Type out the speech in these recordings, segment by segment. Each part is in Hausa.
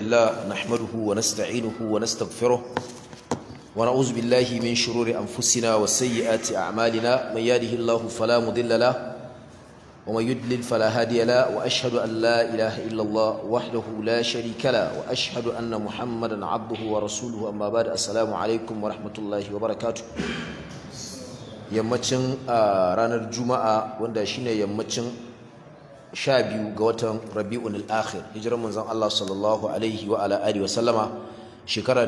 لله نحمده ونستعينه ونستغفره ونعوذ بالله من شرور أنفسنا وسيئات أعمالنا من يهده الله فلا مضل له ومن يضلل فلا هادي له وأشهد أن لا إله إلا الله وحده لا شريك له وأشهد أن محمدا عبده ورسوله أما بعد السلام عليكم ورحمة الله وبركاته yammacin ranar juma'a wanda shine yammacin sha biyu ga watan rabi'un al-akhir hijirar manzon Allah sallallahu alaihi wa ala alihi wa sallama shekara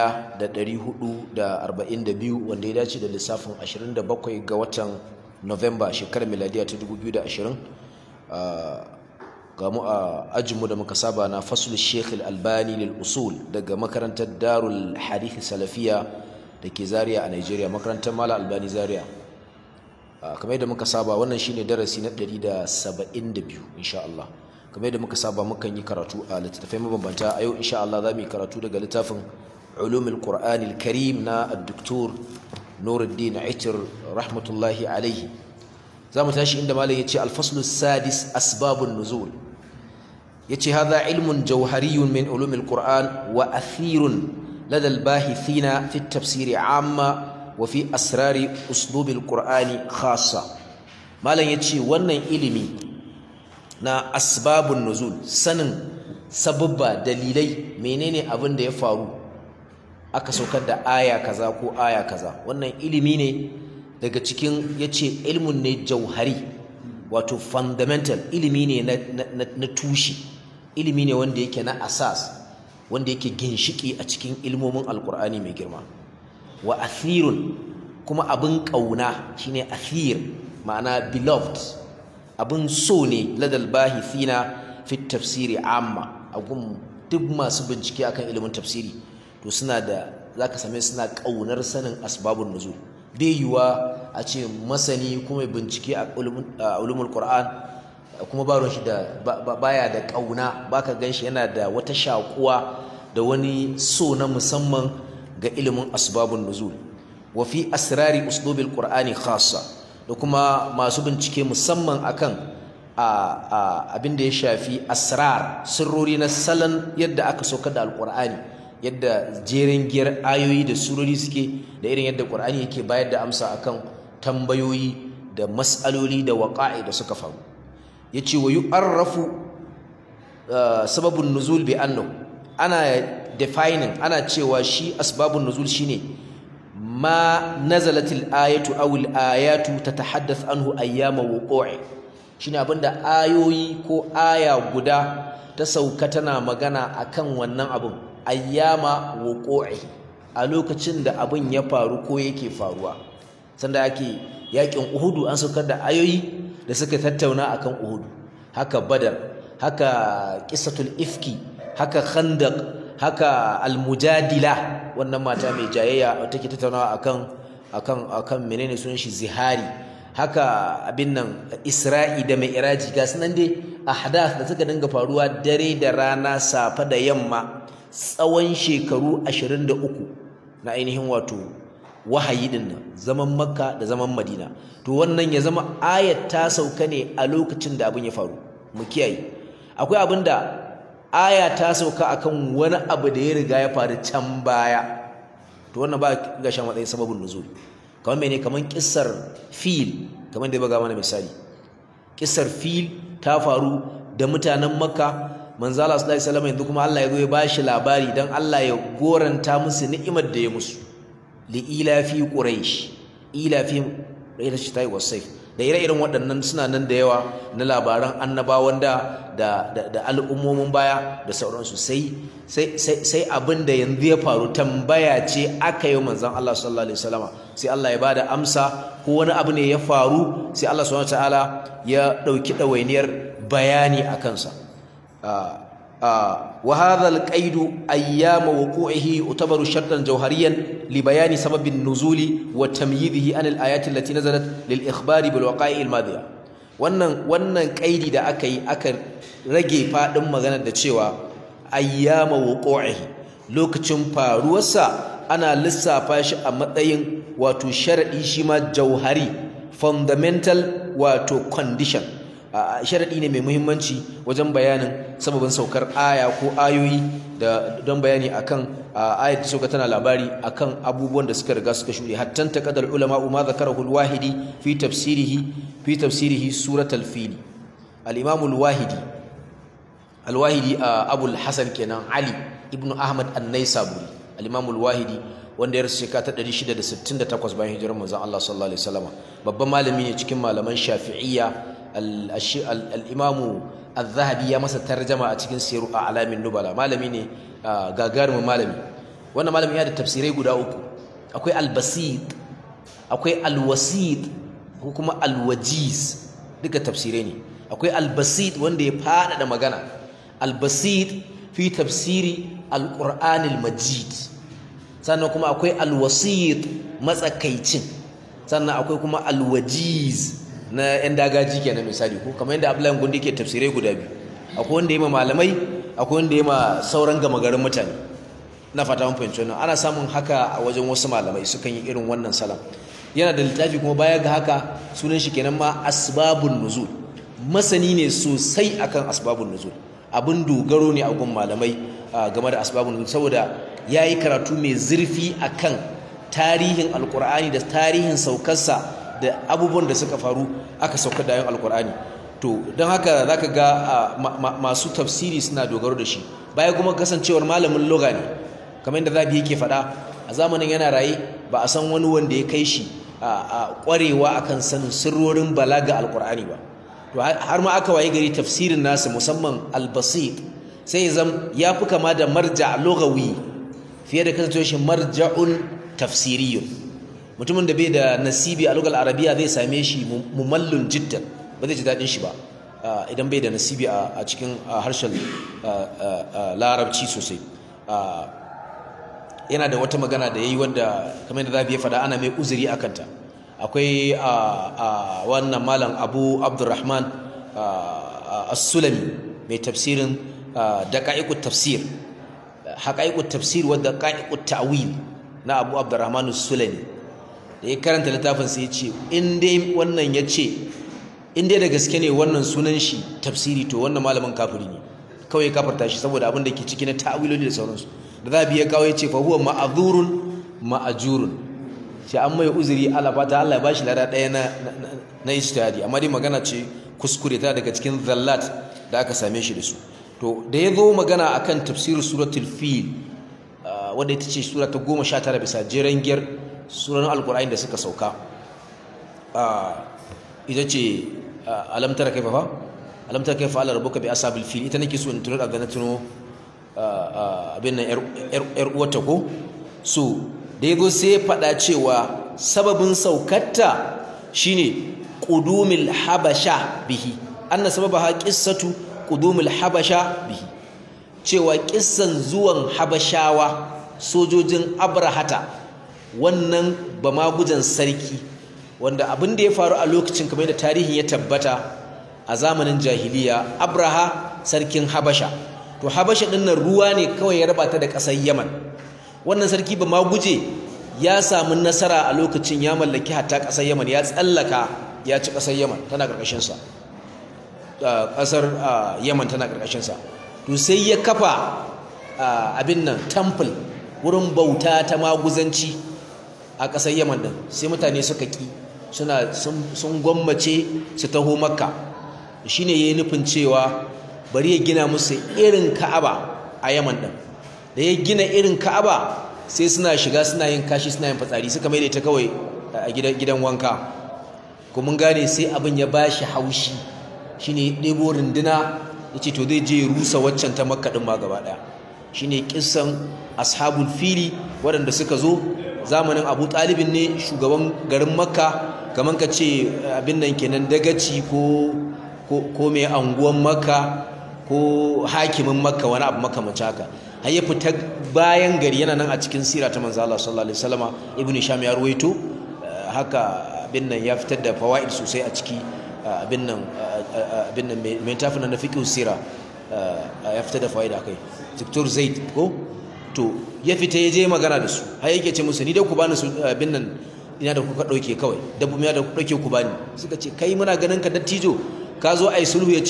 1442 wanda ya dace da lissafin 27 ga watan November shekarar miladiya ta 2020 ga mu a ajinmu da muka saba na fasul Sheikh al-Albani lil usul daga makarantar Darul Hadith Salafiya da ke Zaria a Nigeria makarantar Mala Albani Zaria kamar yadda muka saba wannan shine darasi na 172 insha Allah kamar yadda muka saba mukan yi karatu a littattafai mabambanta a yau insha Allah za mu yi karatu daga littafin ulumul qur'anil karim na ad-doktor Nuruddin Aitir rahmatullahi alaihi za mu tashi inda malam yace al-faslu sadis asbabun nuzul yace hadha ilmun jawhariyun min ulumil qur'an wa athirun لدى الباحثين في التفسير عامة وفي أسرار أسلوب القرآن خاصة ما لن يتشي ونن إلمي نا أسباب النزول سنن سبب دليلي menene abin da ya faru aka saukar da aya kaza ko aya kaza wannan ilimi ne daga cikin yace ilmun ne jauhari wato fundamental ilimi ne na tushe ilimi ne wanda yake na asas wanda yake ginshiki a cikin ilmomin alkur'ani mai girma wa athirun kuma abin ƙauna shine athir ma'ana beloved abin so ne ladal bahithina fi tafsiri amma a gun duk masu bincike akan ilimin tafsiri to suna da zaka same suna ƙaunar sanin asbabun nuzul bai yiwa a ce masani kuma bincike a ulumul qur'an kuma ba shi da baya da ƙauna baka ganshi yana da wata shakuwa da wani so na musamman ga ilimin asbabun nuzul wa fi asrari uslubil qur'ani khassa da kuma masu bincike musamman akan abin da ya shafi asrar sirrori na salon yadda aka saukar da alqur'ani yadda jerin giyar ayoyi da surori suke da irin yadda qur'ani yake bayar da amsa akan tambayoyi da mas'aloli da waqa'i da suka faru yace wa yu'arrafu sababun nuzul bi annahu ana defining ana cewa shi asbabun nuzul shine ma nazalatil ayatu aw al ayatu tatahaddath anhu ayyama wuqu'i shine abinda ayoyi ko aya guda ta sauka tana magana akan wannan abun ayyama wuqu'i a lokacin da abin ya faru ko yake faruwa sanda ake yakin uhudu an saukar da ayoyi da suka tattauna akan uhudu haka badar haka qissatul ifki haka khandaq haka almujadila wannan mata mai jayayya take tattaunawa akan akan akan menene sunan shi zihari haka abin nan isra'i da mai iraji ga sunan dai ahdath da suka dinga faruwa dare da rana safa da yamma tsawon shekaru 23 na ainihin wato wahayi din nan zaman makka da zaman madina to wannan ya zama ayat ta sauka ne a lokacin da abin ya faru mu kiyaye akwai abin da aya ta sauka akan wani abu da ya riga ya faru can baya to wannan ba ga shan matsayin sababin nuzul kamar mene kamar kissar fil kamar da ya baga mana misali kissar fil ta faru da mutanen makka manzo Allah sallallahu alaihi wasallam yanzu kuma Allah ya zo ya bashi labari dan Allah ya goranta musu ni'imar da ya musu li ila fi quraish ila fi rayta shi tayi wasayf da ire-iren waɗannan suna nan da yawa na labaran annabawan da da al'ummomin baya da sauransu sai sai abin da yanzu ya faru tambaya ce aka yi manzon Allah sallallahu alaihi wasallama sai Allah ya bada amsa ko wani abu ne ya faru sai Allah subhanahu wataala ya dauki dawainiyar bayani a kansa wa hadha al-qaid ayyam wuqu'ihi utabaru shartan jawhariyan li bayani sababin nuzuli wa tamyizihi an al-ayati allati nazalat lil ikhbari bil waqa'i al-madiya wannan wannan qaidi da aka yi aka rage fadin maganar da cewa ayyam wuqu'ihi lokacin faruwarsa ana lissafa shi a matsayin wato sharadi shi ma jauhari fundamental wato condition sharadi ne mai muhimmanci wajen bayanin sababin saukar aya ko ayoyi da don bayani akan ayat da sauka tana labari akan abubuwan da suka riga suka shuɗe hattan taqaddal ulama ma zakarahu al-wahidi fi tafsirihi fi tafsirihi suratul fil al-imam al-wahidi al-wahidi abul hasan kenan ali ibnu ahmad an-naisaburi al-imam al-wahidi wanda ya rasu shekara ta 668 bayan hijirar manzon Allah sallallahu alaihi wasallam babban malami ne cikin malaman shafi'iyya al-imamu al-zahabi ya masa tarjama a cikin siru a alamin nubala malami ne gagarumin malami wannan malami ya da tafsirai guda uku akwai al-basit akwai al-wasit ko kuma al-wajiz duka tafsirai ne akwai al-basit wanda ya fada da magana al-basit fi tafsiri al-qur'anil majid sannan kuma akwai al-wasit matsakaicin sannan akwai kuma al-wajiz na yan dagaji kenan misali ko kamar yadda Abdullahi Gundi ke tafsirai guda biyu akwai wanda ya ma malamai akwai wanda ya ma sauran gama garin mutane na fata mun fahimci wannan ana samun haka a wajen wasu malamai sukan yi irin wannan salam yana da littafi kuma baya ga haka sunan shi kenan ma asbabun nuzul masani ne sosai akan asbabun nuzul abin dogaro ne a gun malamai game da asbabun nuzul saboda yayi karatu mai zurfi akan tarihin alkur'ani da tarihin saukarsa da abubuwan da suka faru aka saukar da ayin alkur'ani to don haka zaka ga masu tafsiri suna dogaro da shi baya kuma kasancewar malamin loga ne kamar yadda zabi yake faɗa a zamanin yana raye ba a san wani wanda ya kai shi a ƙwarewa akan sanin sirrorin balaga alkur'ani ba to har ma aka waye gari tafsirin nasu musamman albasit sai ya zam ya fi kama da marja logawi fiye da kasancewar shi marja'un tafsiriyun mutumin da bai da nasibi a lugal arabiya zai same shi mumallun jiddan ba zai ji daɗin shi ba idan bai da nasibi a cikin harshen larabci sosai yana da wata magana da ya yi wanda kamar da zabi ya faɗa ana mai uzuri a kanta akwai wannan malam abu abdurrahman as-sulami mai tafsirin daƙa'iƙut tafsir haƙa'iƙut tafsir wadda ƙa'iƙut ta'wil na abu abdurrahman as-sulami da ya karanta littafin sai ya ce in dai wannan ya ce in dai da gaske ne wannan sunan shi tafsiri to wannan malamin kafiri ne kawai kafarta shi saboda abin da ke ciki na ta'awiloli da sauransu da za biya kawo ya ce fa huwa ma'azurun ma'ajurun shi an mai uzuri Allah fata Allah ya bashi lada ɗaya na na ijtihadi amma dai magana ce kuskure ta daga cikin zallat da aka same shi da su to da ya zo magana akan tafsir suratul fil wanda ita ce sura ta 19 bisa jeren giyar suran alkur'ani da suka sauka ita ce alamtara kaifa fa alamtara kaifa ala rabbuka bi ashabil fil ita nake so in tunar da na tuno abin nan yar uwata ko so da yago sai ya faɗa cewa sababin saukarta shine qudumil habasha bihi anna sababaha qissatu qudumil habasha bihi cewa kissan zuwan habashawa sojojin abrahata wannan ba magujan sarki wanda abin da ya faru a lokacin kamar da tarihin ya tabbata a zamanin jahiliya abraha sarkin habasha to habasha din nan ruwa ne kawai ya raba ta da ƙasar yaman wannan sarki ba maguje ya samu nasara a lokacin ya mallaki hatta ƙasar yaman ya tsallaka ya ci ƙasar yaman tana ƙarƙashinsa ƙasar yaman tana ƙarƙashinsa to sai ya kafa abin nan temple wurin bauta ta maguzanci a ƙasar yaman ɗin sai mutane suka ƙi suna sun gwammace su taho makka shi ne ya yi nufin cewa bari ya gina musu irin ka'aba a yaman ɗin da ya gina irin ka'aba sai suna shiga suna yin kashi suna yin fatsari suka mai da ita kawai a gidan wanka kuma gane sai abin ya ba shi haushi shi ne ɗebo runduna ya ce to zai je rusa waccan ta makka ɗin ma gaba ɗaya shi ne ƙisan ashabul fili waɗanda suka zo zamanin abu ɗalibin ne shugaban garin makka kamar ka ce abin nan kenan dagaci ko ko mai anguwan makka ko hakimin makka wani abu makamanci haka har ya fita bayan gari yana nan a cikin sira ta manzo Allah sallallahu alaihi wasallama ibnu sham ya ruwaito haka abin nan ya fitar da fawaid sosai a ciki abin nan abin nan mai tafin na fiqh sira ya fitar da fawaid akai Dr. Zaid ko to ya fita ya je magana da su har yake ce musu ni da ku bani su abin nan ina da kuka dauke kawai dabbobi da ku dauke ku bani suka ce kai muna ganin ka dattijo ka zo ai sulhu ya ce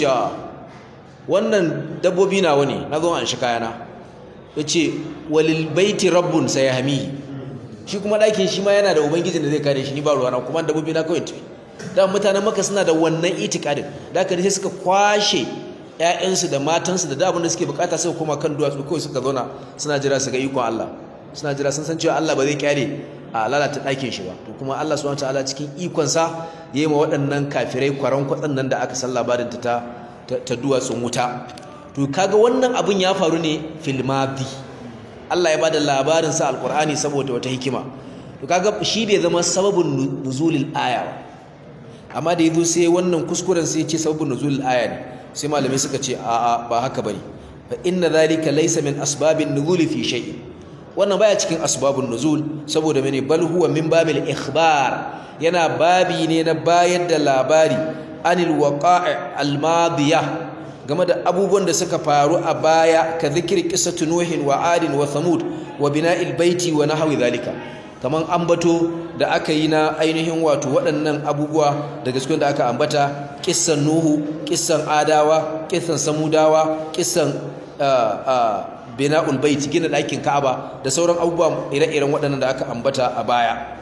wannan dabbobi nawa ne na zo an shi kayana ya ce walil baiti rabbun sayahmi shi kuma ɗakin shi ma yana da ubangijin da zai kare shi ni ba ruwana kuma dabbobi na kawai tafi da mutanen maka suna da wannan itikadin da aka sai suka kwashe ƴaƴansu da matansu da dabin da suke bukata suka koma kan duwatsu kawai suka zauna suna jira su ga ikon Allah suna jira sun san cewa Allah ba zai kyale a lalata ɗakin shi ba to kuma Allah subhanahu wataala cikin ikonsa ya yi ma waɗannan kafirai kwaran kwatsan nan da aka san labarin ta ta duwatsun wuta to kaga wannan abin ya faru ne fil madi Allah ya bada labarin sa alqur'ani saboda wata hikima to kaga shi bai zama sababin nuzulil aya ba amma da yazo sai wannan kuskuren sai ya ce sababin nuzulil aya ne sai malamai suka ce a'a ba haka bane fa inna dhalika laysa min asbabin nuzuli fi shay'in wannan baya cikin asbabun nuzul saboda mene bal huwa min babil ikhbar yana babi ne na bayar da labari anil waqa'i al madiyah game da abubuwan da suka faru a baya ka zikri qissatu nuhin wa adin wa thamud wa bina'il baiti wa nahwi dhalika kaman ambato da aka yi na ainihin wato waɗannan abubuwa daga cikin da aka ambata kissan nuhu kissan adawa kissan samudawa kissan bina'ul bait gina ɗakin ka'aba da sauran abubuwa ire-iren waɗannan da aka ambata a baya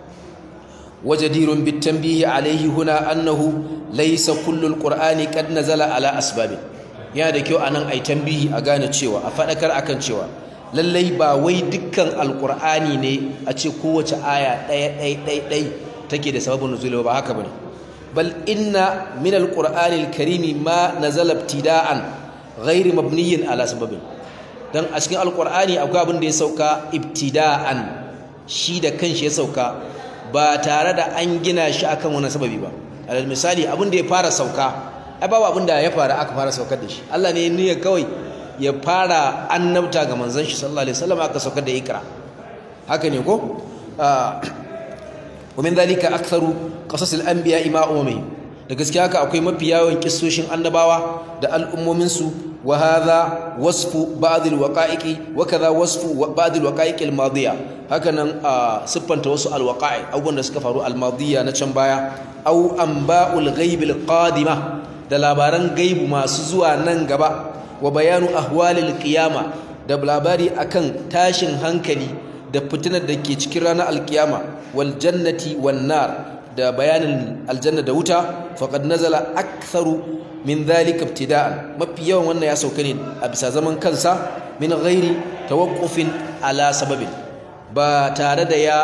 wajadirun bitanbihi alaihi huna annahu laysa kullul qur'ani qad nazala ala asbabin yana da kyau anan ai tambihi a gane cewa a fadakar akan cewa lallai ba wai dukkan alqur'ani ne a ce kowace aya ɗaya ɗaya ɗaya ɗaya take da sababin nuzuli ba haka bane bal inna min alqur'ani alkarimi ma nazala ibtida'an ghairi mabniyin ala sababin dan a cikin alqur'ani akwai abin da ya sauka ibtida'an shi da kanshi ya sauka ba tare da an gina shi akan wani sababi ba alal misali abin da ya fara sauka ai babu abin da ya fara aka fara saukar da shi Allah ne ya kawai ya fara annabta ga manzon shi sallallahu alaihi wasallam aka saukar da ikra haka ne ko wa min dhalika aktharu qasas al-anbiya ma ummi da gaskiya haka akwai mafi yawan kissoshin annabawa da al'ummomin su wa hadha wasfu ba'd al-waqa'iqi wa kadha wasfu ba'd al-waqa'iq al-madiya hakanan siffanta wasu al-waqa'i abubuwan da suka faru al-madiya na can baya aw anba'ul ghaib al-qadima da labaran gaibu masu zuwa nan gaba wa bayanu ahwalil qiyama da labari akan tashin hankali da fitinar da ke cikin ranar alkiyama wal jannati wan nar da bayanin aljanna da wuta faqad nazala aktharu min dhalika ibtida'an mafi yawan wannan ya sauka ne a bisa zaman kansa min ghairi tawaqqufin ala sababin ba tare da ya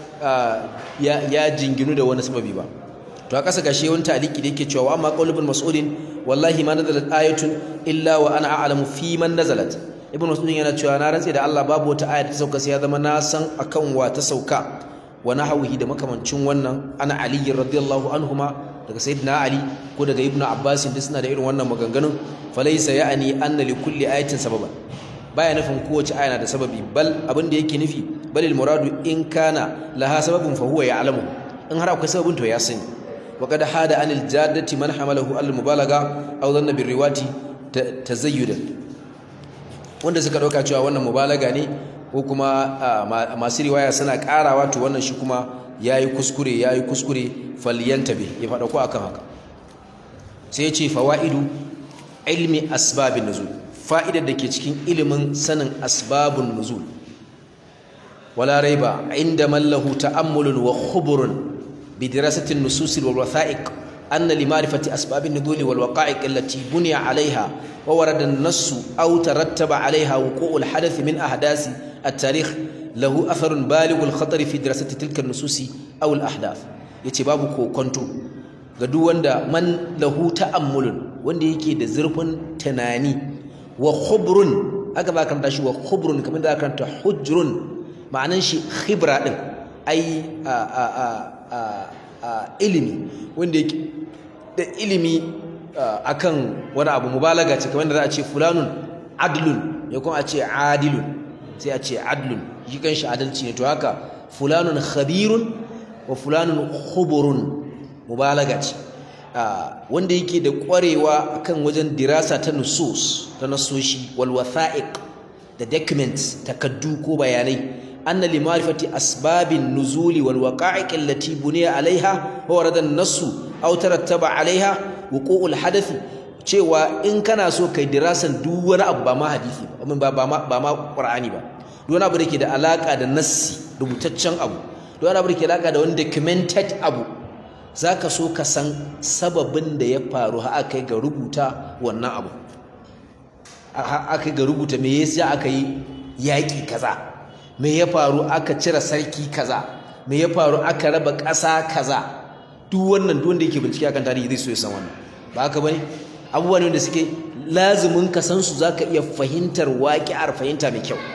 ya, ya jinginu da wani sababi ba to a ƙasa gashi wani taliki da yake cewa amma qaul ibn mas'udin wallahi ma nazalat ayatun illa wa ana a'lamu fi man nazalat ibn mas'udin yana cewa na rantse da Allah babu wata aya ta sauka sai ya zama na san akan wa ta sauka wa nahwihi da makamancin wannan ana ali radiyallahu anhuma daga sayyidina ali ko daga ibn abbas duk suna da irin wannan maganganun falaysa ya'ni anna li kulli ayatin sababan baya nufin kowace aya na da sababi bal abin da yake nufi balil muradu in kana laha sababun fa huwa ya'lamu in har akwai sababin to ya sani وقد حاد عن الجادة من حمله على المبالغة أو ظن بالروات تزيدا wanda suka dauka cewa wannan mubalaga ne ko kuma masu riwaya suna karawa to wannan shi kuma yayi kuskure yayi kuskure falyantabi ya fada ko akan haka sai ya ce fawaidu ilmi asbabin nuzul fa'idar da ke cikin ilimin sanin asbabun nuzul wala raiba inda mallahu ta'ammulun wa khuburun بدراسة النصوص والوثائق أن لمعرفة أسباب النزول والوقائع التي بني عليها وورد النص أو ترتب عليها وقوع الحدث من أحداث التاريخ له أثر بالغ الخطر في دراسة تلك النصوص أو الأحداث يتباب كونتو gadu wanda man lahu ta'ammulun wanda yake da zurfin tunani wa khubrun aka ba karanta shi wa khubrun kamar da karanta hujrun ma'anan shi khibra din ai a a a ilimi wanda yake da ilimi akan wani abu mubalaga ce kamar da za a ce fulanun adlun ya kuma a ce adilun sai a ce adlun shi kanshi adalci ne to haka fulanun khabirun wa fulanun khuburun mubalaga ce wanda yake da kwarewa akan wajen dirasa ta nusus ta nasoshi wal watha'iq da documents takaddu ko bayanai أن لمعرفة أسباب النزول والوقائع التي بني عليها وورد النص أو ترتب عليها wuqu'ul hadathi cewa in kana so kai dirasan duk wani abu ba ma hadisi ba ba ma ba ma qur'ani ba duk wani abu da ke da alaka da nassi rubutaccen abu duk wani abu da ke da alaka da wani documented abu zaka so ka san sababin da ya faru har aka ga rubuta wannan abu aka ga rubuta me yasa aka yi yaƙi kaza me ya faru aka cire sarki kaza me ya faru aka raba ƙasa kaza duk wannan duk wanda yake bincike akan tarihi zai so ya san wannan ba haka bane abubuwa ne wanda suke lazumin ka san su zaka iya fahimtar waƙi'ar fahimta mai kyau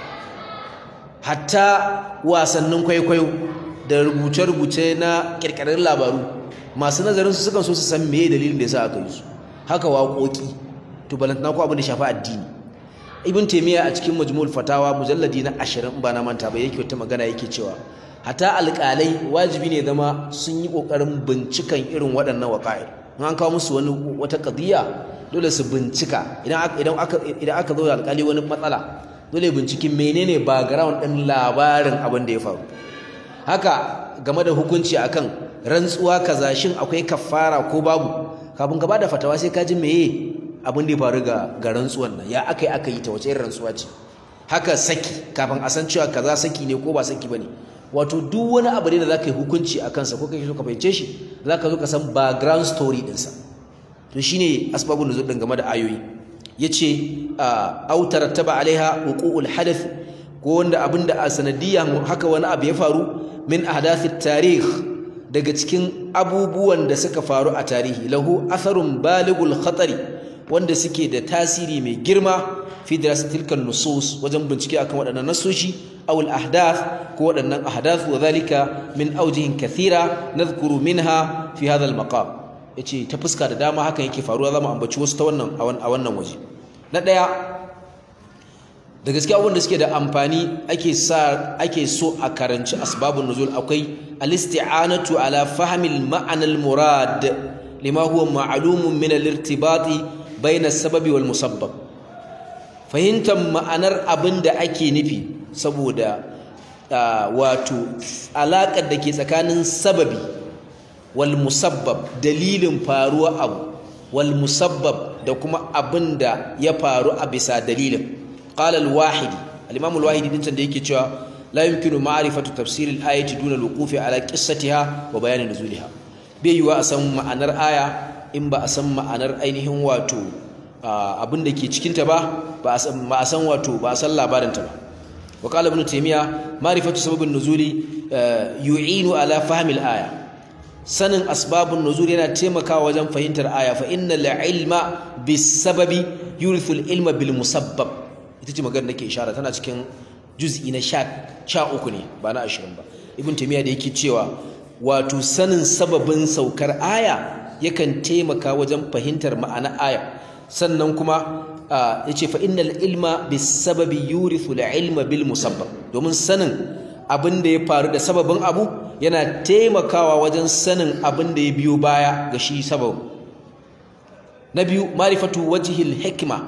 hatta wasannin kwaikwayo da rubuce-rubuce na ƙirƙirar labaru masu nazarin su sukan so su san meye dalilin da yasa aka yi su haka waƙoƙi to balantana ko abin da shafi addini ibn taymiya a cikin majmu'ul fatawa mujalladi na 20 ba na manta ba yake wata magana yake cewa hata alƙalai wajibi ne zama sun yi ƙoƙarin bincikan irin waɗannan waƙa'ir in an kawo musu wani wata ƙadiyya dole su bincika idan aka idan aka idan aka zo da alƙali wani matsala dole binciki menene background ɗin labarin abin da ya faru haka game da hukunci akan rantsuwa kaza shin akwai kafara ko babu kafin ka bada fatawa sai ka ji meye abin da ya faru ga ga rantsuwan nan ya aka yi aka yi ta wace irin rantsuwa ce haka saki kafin a san cewa kaza saki ne ko ba saki bane wato duk wani abu ne da zaka yi hukunci a kansa ko kake so ka fahimce shi zaka zo ka san background story dinsa to shine asbabun nuzul din game da ayoyi yace au tarattaba alaiha wuqu'ul hadath ko wanda abinda a sanadiyan haka wani abu ya faru min ahdathit tarikh daga cikin abubuwan da suka faru a tarihi lahu atharun baligul khatari wanda suke da tasiri mai girma fi dirasatil kan nusus wajen bincike akan waɗannan nasoshi aw al ahdath ko waɗannan ahdath wa zalika min awjihin kathira nadhkuru minha fi hadha al maqam yace ta fuska da dama hakan yake faruwa zamu ambaci wasu ta wannan a wannan waje na daya da gaskiya abubuwan da suke da amfani ake sa ake so a karanci asbabun nuzul akwai al-isti'anatu ala fahmi al-ma'na al-murad lima huwa ma'lumun min al-irtibati bayna as-sababi wal musabbab fahimtar ma'anar abin da ake nufi saboda wato alaƙar da ke tsakanin sababi wal musabbab dalilin faruwa abu wal musabbab da kuma abin da ya faru a bisa dalilin qala al wahidi al imam al wahidi din da yake cewa la yumkinu ma'rifatu tafsir al ayati duna al wuqufi ala qissatiha wa bayan nuzuliha bai yiwa a san ma'anar aya in ba a san ma'anar ainihin wato abin da ke cikinta ba ba a san wato ba a san labarinta ba wa qala ibn taymiya ma'rifatu sababin nuzuli yu'inu ala fahmi al-aya sanin asbabun nuzul yana taimakawa wajen fahimtar aya fa innal ilma bis sababi yurithu al-ilma bil musabbab ita ce magana nake ishara tana cikin juz'i na 13 ne ba na 20 ba ibn taymiya da yake cewa wato sanin sababin saukar aya yakan taimaka wajen fahimtar ma'ana aya sannan kuma ya ce fa'innal ilma bis sababi yurithu ilma bil musabbab domin sanin abin da ya faru da sababin abu yana taimakawa wajen sanin abin da ya biyo baya ga shi sababin na biyu marifatu wajihil hikima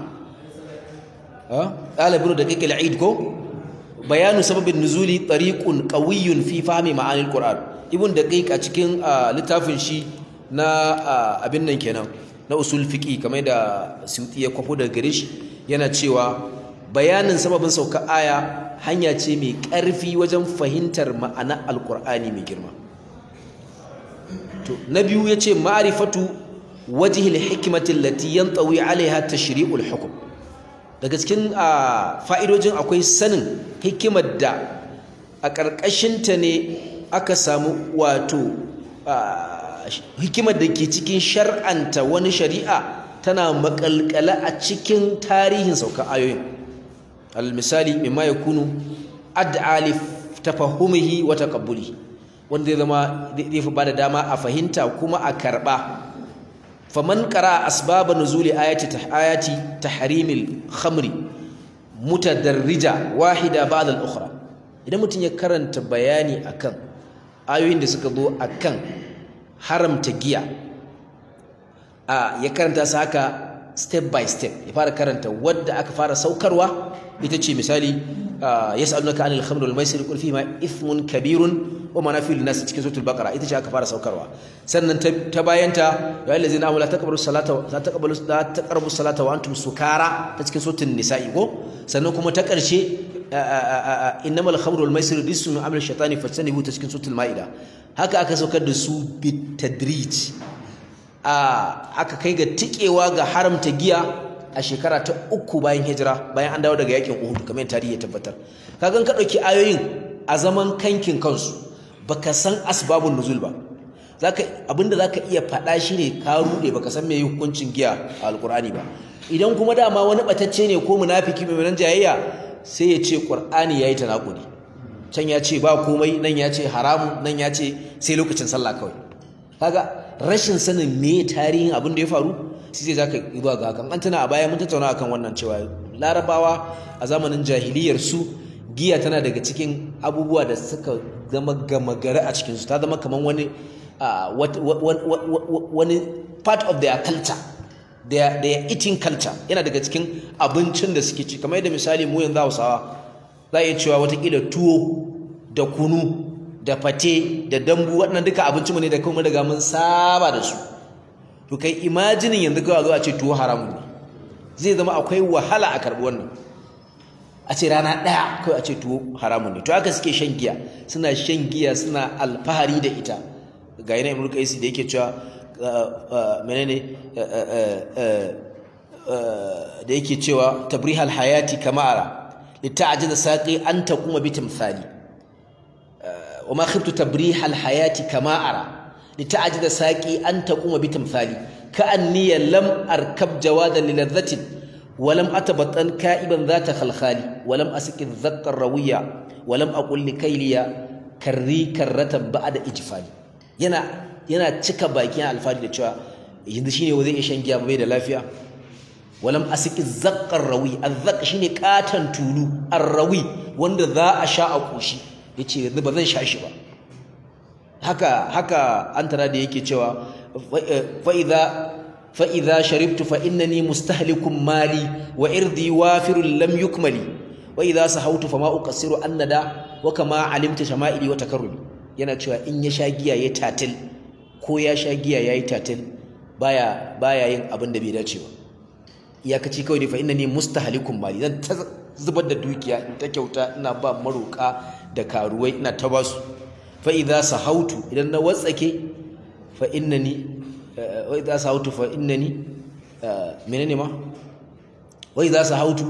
ɗalibin da kake la'id ko bayanu sababin nuzuli tariqun qawiyyun fi fahmi ma'anil qur'an ibn daqiq a cikin littafin shi na abin nan kenan na usul fiqi kamar da Suyuti ya kwafo daga gare shi yana cewa bayanin sababin sauka aya hanya ce mai ƙarfi wajen fahimtar ma'ana alqur'ani mai girma to na biyu yace ma'rifatu wajhil hikmati allati yantawi alaiha tashri'ul hukm daga cikin fa'idojin akwai sanin hikimar da a ƙarƙashinta ne aka samu wato hikimar da ke cikin shar'anta wani shari'a tana makalkala a cikin tarihin saukan ayoyin al-misali mimma yakunu ad'a li tafahumihi wa taqabbuli wanda zai zama zai fi bada dama a fahimta kuma a karba faman qara asbab nuzuli ayati ayati tahrimil khamri mutadarrija wahida ba'da al-ukhra idan mutum ya karanta bayani akan ayoyin da suka zo akan haramta giya a ya karanta su haka step by step ya fara karanta wadda aka fara saukarwa ita ce misali yas'alunaka anil khamr wal maisir qul fihi ma ithmun kabirun wa manafi'u lin-nas cikin suratul baqara ita ce aka fara saukarwa sannan ta bayanta ya allazina amanu la taqbalu salata la taqbalu la taqrabu salata wa antum sukara ta cikin suratul nisa'i ko sannan kuma ta karshe innamal khamru wal maisir rijsun min amali shaytani fajtanibu ta cikin suratul maida haka aka saukar da su bitadrij aka kai ga tikewa ga haramta giya a shekara ta uku bayan hijira bayan an dawo daga yakin Uhud kamar tarihi ya tabbatar kaga ka dauki ayoyin a zaman kankin kansu baka san asbabun nuzul ba zaka abinda zaka iya faɗa shine ka rude baka san me hukuncin giya a alqur'ani ba idan kuma dama wani batacce ne ko munafiki mai nan jayayya sai ya ce qur'ani yayi tanakudi can ya ce ba komai nan ya ce haramu nan ya ce sai lokacin sallah kawai kaga rashin sanin me tarihin abin da ya faru sai zai zaka zuwa ga hakan an tana a baya mun tattauna akan wannan cewa larabawa a zamanin jahiliyar su giya tana daga cikin abubuwa da suka zama gama gari a cikin su ta zama kamar wani wani part of their culture their, their eating culture yana daga cikin abincin da suke ci kamar yadda misali mu yanzu Hausawa za a iya cewa watakila tuwo da kunu da fate da dambu waɗannan duka abincinmu ne da kuma daga mun saba da su to kai imajinin yanzu kawai zo a ce tuwo haramun ne zai zama akwai wahala a karɓi wannan a ce rana ɗaya kawai a ce tuwo haramun ne to haka suke shan giya suna shan giya suna alfahari da ita ga yana imru kaisi da yake cewa menene da yake cewa tabrihal hayati kamara لتعجز ساقي أن تقوم بتمثالي وما خبت تبريح الحياة كما أرى لتعجز ساقي أن تقوم بتمثالي كأني لم أركب جوادا للذة ولم أتبطن كائبا ذات خلخالي ولم أسك الذق الروية ولم أقل لكيلي كري كرة بعد إجفالي yana yana cika bakin alfari da cewa yanzu shine wa zai iya shan giya bai da lafiya walam asiki zaqqar rawi azzaq shine katan tulu arrawi wanda za a sha a kushi yace yanzu ba zan sha shi ba haka haka an tara da yake cewa fa idza fa idza sharibtu fa innani mustahlikum mali wa irdi wafirun lam yukmali wa idza sahawtu fa ma uqassiru annada wa kama alimta shama'ili wa takarrumi yana cewa in ya sha giya ya tatil ko ya sha giya yayi tatil baya baya yin abin da bai dace ba iyakaci kawai ne fa innani mustahlikum mali zan ta zubar da dukiya in ta kyauta ina ba maroka da karuwai ina ta basu fa idza sahautu idan na watsake fa innani wa idza sahautu fa innani menene ma wa idza sahautu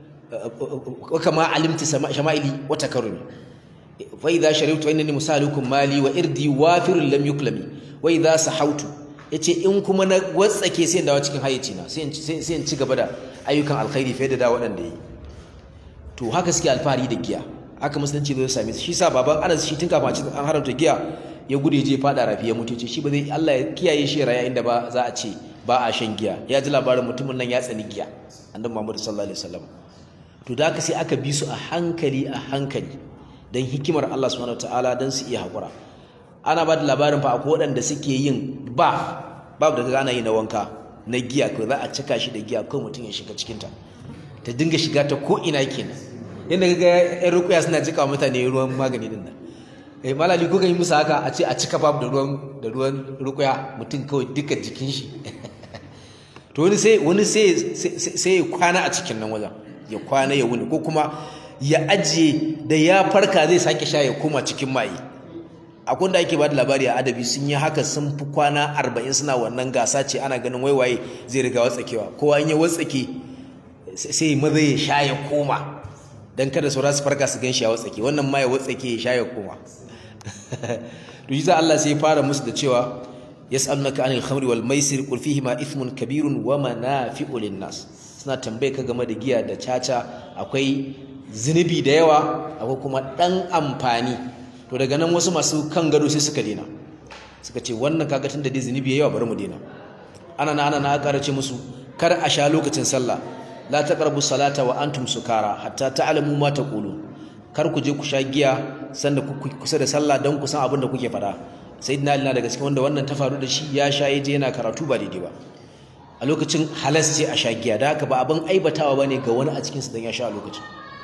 wa kama alimti shama'ili wa takarrumi fa idza sharibtu fa innani musahlikum mali wa irdi wafirun lam yuklami wa idza sahautu yace in kuma na watsake sai in dawo cikin hayyacina sai sai in ci gaba da ayyukan alkhairi fiye da da waɗanda yi to haka suke alfahari da giya haka musulunci zai same su shi sa baban Anas shi tun kafin an haramta giya ya gude je fada rafi ya mutu ce shi ba zai Allah ya kiyaye shi raya inda ba za a ce ba a shan giya ya ji labarin mutumin nan ya tsani giya annabi Muhammad sallallahu alaihi wasallam to da haka sai aka bi su a hankali a hankali dan hikimar Allah subhanahu wataala dan su iya hakura ana ba da labarin fa akwai waɗanda suke yin ba babu da ana yi na wanka na giya ko za a cika shi da giya ko mutum ya shiga cikinta ta dinga shiga ta ko ina kenan yadda ga yan rukuya suna cika mutane ruwan magani din nan eh malali ko yi musu haka a ce a cika babu da ruwan da ruwan rukuya mutum kawai duka jikin shi to wani sai wani sai sai ya kwana a cikin nan wajen ya kwana ya wuni ko kuma ya ajiye da ya farka zai sake sha ya koma cikin maye akwai da ake bada labari a adabi sun yi haka sun fi kwana arba'in suna wannan gasa ce ana ganin waiwaye zai riga watsakewa kowa in ya watsake sai maza ya sha ya koma don kada saura su farka su gan shi ya watsake wannan ma ya watsake ya sha ya koma to shi Allah sai ya fara musu da cewa yas'alunaka anil khamri wal maisir qul fihi ma ithmun kabirun wa manafi'u lin nas suna tambaye ka game da giya da caca akwai zunubi da yawa akwai kuma dan amfani to daga nan wasu masu kan gado sai suka dena suka ce wannan kaga tunda dai zunubi yawa bari mu dena ana na ana na ƙara ce musu kar a sha lokacin sallah la taqrabu salata wa antum sukara hatta ta'lamu ma taqulu kar ku je ku sha giya sanda ku kusa da sallah dan ku san abin da kuke faɗa sayyidina ali na daga cikin wanda wannan ta faru da shi ya sha yaje yana karatu ba daidai ba a lokacin halas ce a sha giya da haka ba abin aibatawa bane ga wani a cikin su dan ya sha a lokacin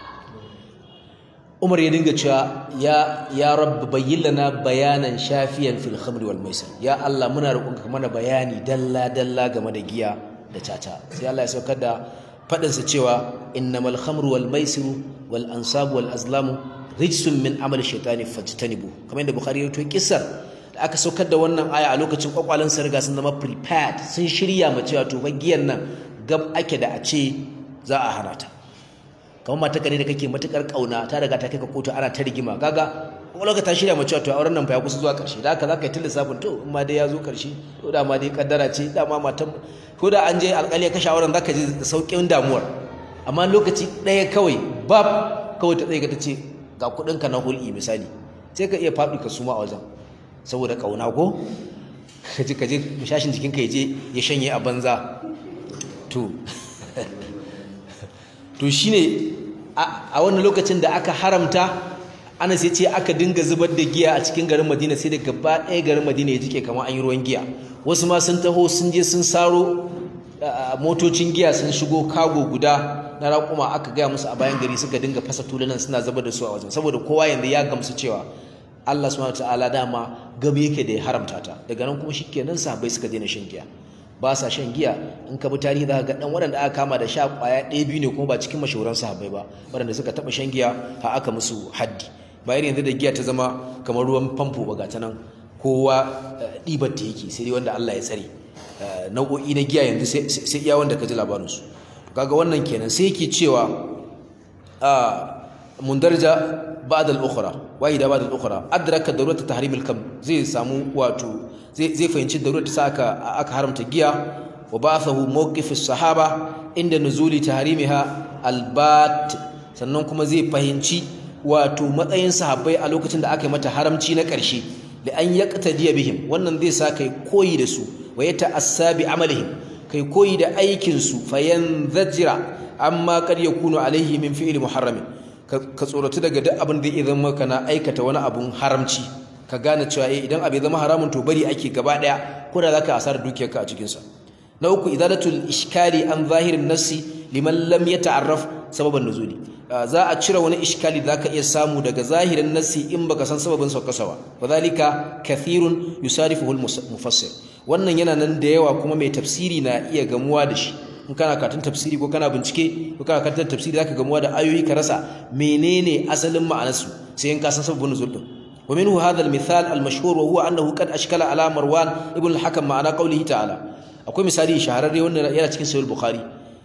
Umar ya dinga cewa ya ya rabb bayyin lana bayanan shafiyan fil khamri wal maisir ya Allah muna roƙonka mana bayani dalla dalla game da giya da caca sai Allah ya saukar da fadin sa cewa innamal khamru wal maisir wal ansab wal azlam rijsun min amali shaytani fajtanibu kamar yadda Bukhari ya to kissar da aka saukar da wannan aya a lokacin kwakwalen sa riga sun zama prepared sun shirya ma cewa to giyan nan gab ake da a ce za a hana ta kamar mata ne da kake matukar kauna ta riga ta kai ka kotu ana ta rigima kaga lokacin ta shirya mace to auren nan fa ya kusa zuwa karshe da haka zaka yi lissafin to in ma dai ya zo karshe to da ma dai kaddara ce da ma matan ko da an je alƙali ya kashe auren zaka ji sauƙin damuwar amma lokaci ɗaya kawai bab kawai ta tsaye ka ta ce ga kuɗin ka na hul'i misali sai ka iya faɗi ka suma a wajen saboda kauna ko ka je ka je shashin jikin ka ya je ya shanye a banza to to shine a wannan lokacin da aka haramta ana sai ce aka dinga zubar da giya a cikin garin Madina sai da gaba ɗaya garin Madina ya jike kamar an yi ruwan giya wasu ma sun taho sun je sun saro motocin giya sun shigo kago guda na raƙuma aka gaya musu a bayan gari suka dinga fasa tulunan suna zubar da su a wajen saboda kowa yanzu ya gamsu cewa Allah subhanahu wataala dama gabe yake da ya haramta ta daga nan kuma shikenan sahabbai suka daina shan giya ba sa shan giya in ka bi tarihi za ka ga dan waɗanda aka kama da sha ƙwaya ɗaya biyu ne kuma ba cikin mashahuran sahabbai ba waɗanda suka taɓa shan giya har aka musu haddi bayan yanzu da giya ta zama kamar ruwan famfo ba ta nan kowa ɗibar ta yake sai dai wanda Allah ya tsare nau'o'i na giya yanzu sai iya wanda ka ji labarinsu kaga wannan kenan sai yake cewa mundarja ba'd al-ukhra wahida ba'd al-ukhra adraka darurat tahrim al-kam zai samu wato zai fahimci darurat ta aka aka haramta giya wa ba'athahu mawqif as-sahaba inda nuzuli tahrimiha al-bat sannan kuma zai fahimci wato matsayin sahabbai a lokacin da aka yi mata haramci na ƙarshe da an yaqtadiya bihim wannan zai sa kai koyi da su wa yata'assa bi amalihim kai koyi da aikin su fayanzajira amma kad yakunu alaihi min fi'li muharramin ka tsoratu daga duk abin da ya zama kana aikata wani abun haramci ka gane cewa eh idan abu ya zama haramun to bari ake gaba daya ko da zaka asar dukiyarka a cikin sa na uku idadatul iskali an zahirin nassi liman lam yata'arraf sababan nuzuli za a cire wani iskali da zaka iya samu daga zahirin nassi in baka san sababin saukasawa wadhalika kathirun yusarifuhu al-mufassir wannan yana nan da yawa kuma mai tafsiri na iya gamuwa da shi in kana karatun tafsiri ko kana bincike ko kana karatun tafsiri zaka gamuwa da ayoyi ka rasa menene asalin ma'anarsu sai in ka san sababin nuzul din wa minhu hadha al-mithal al-mashhur wa huwa annahu qad ashkala ala marwan ibn al-hakam ma'ana qawlihi ta'ala akwai misali shahararre wanda yana cikin sahih bukhari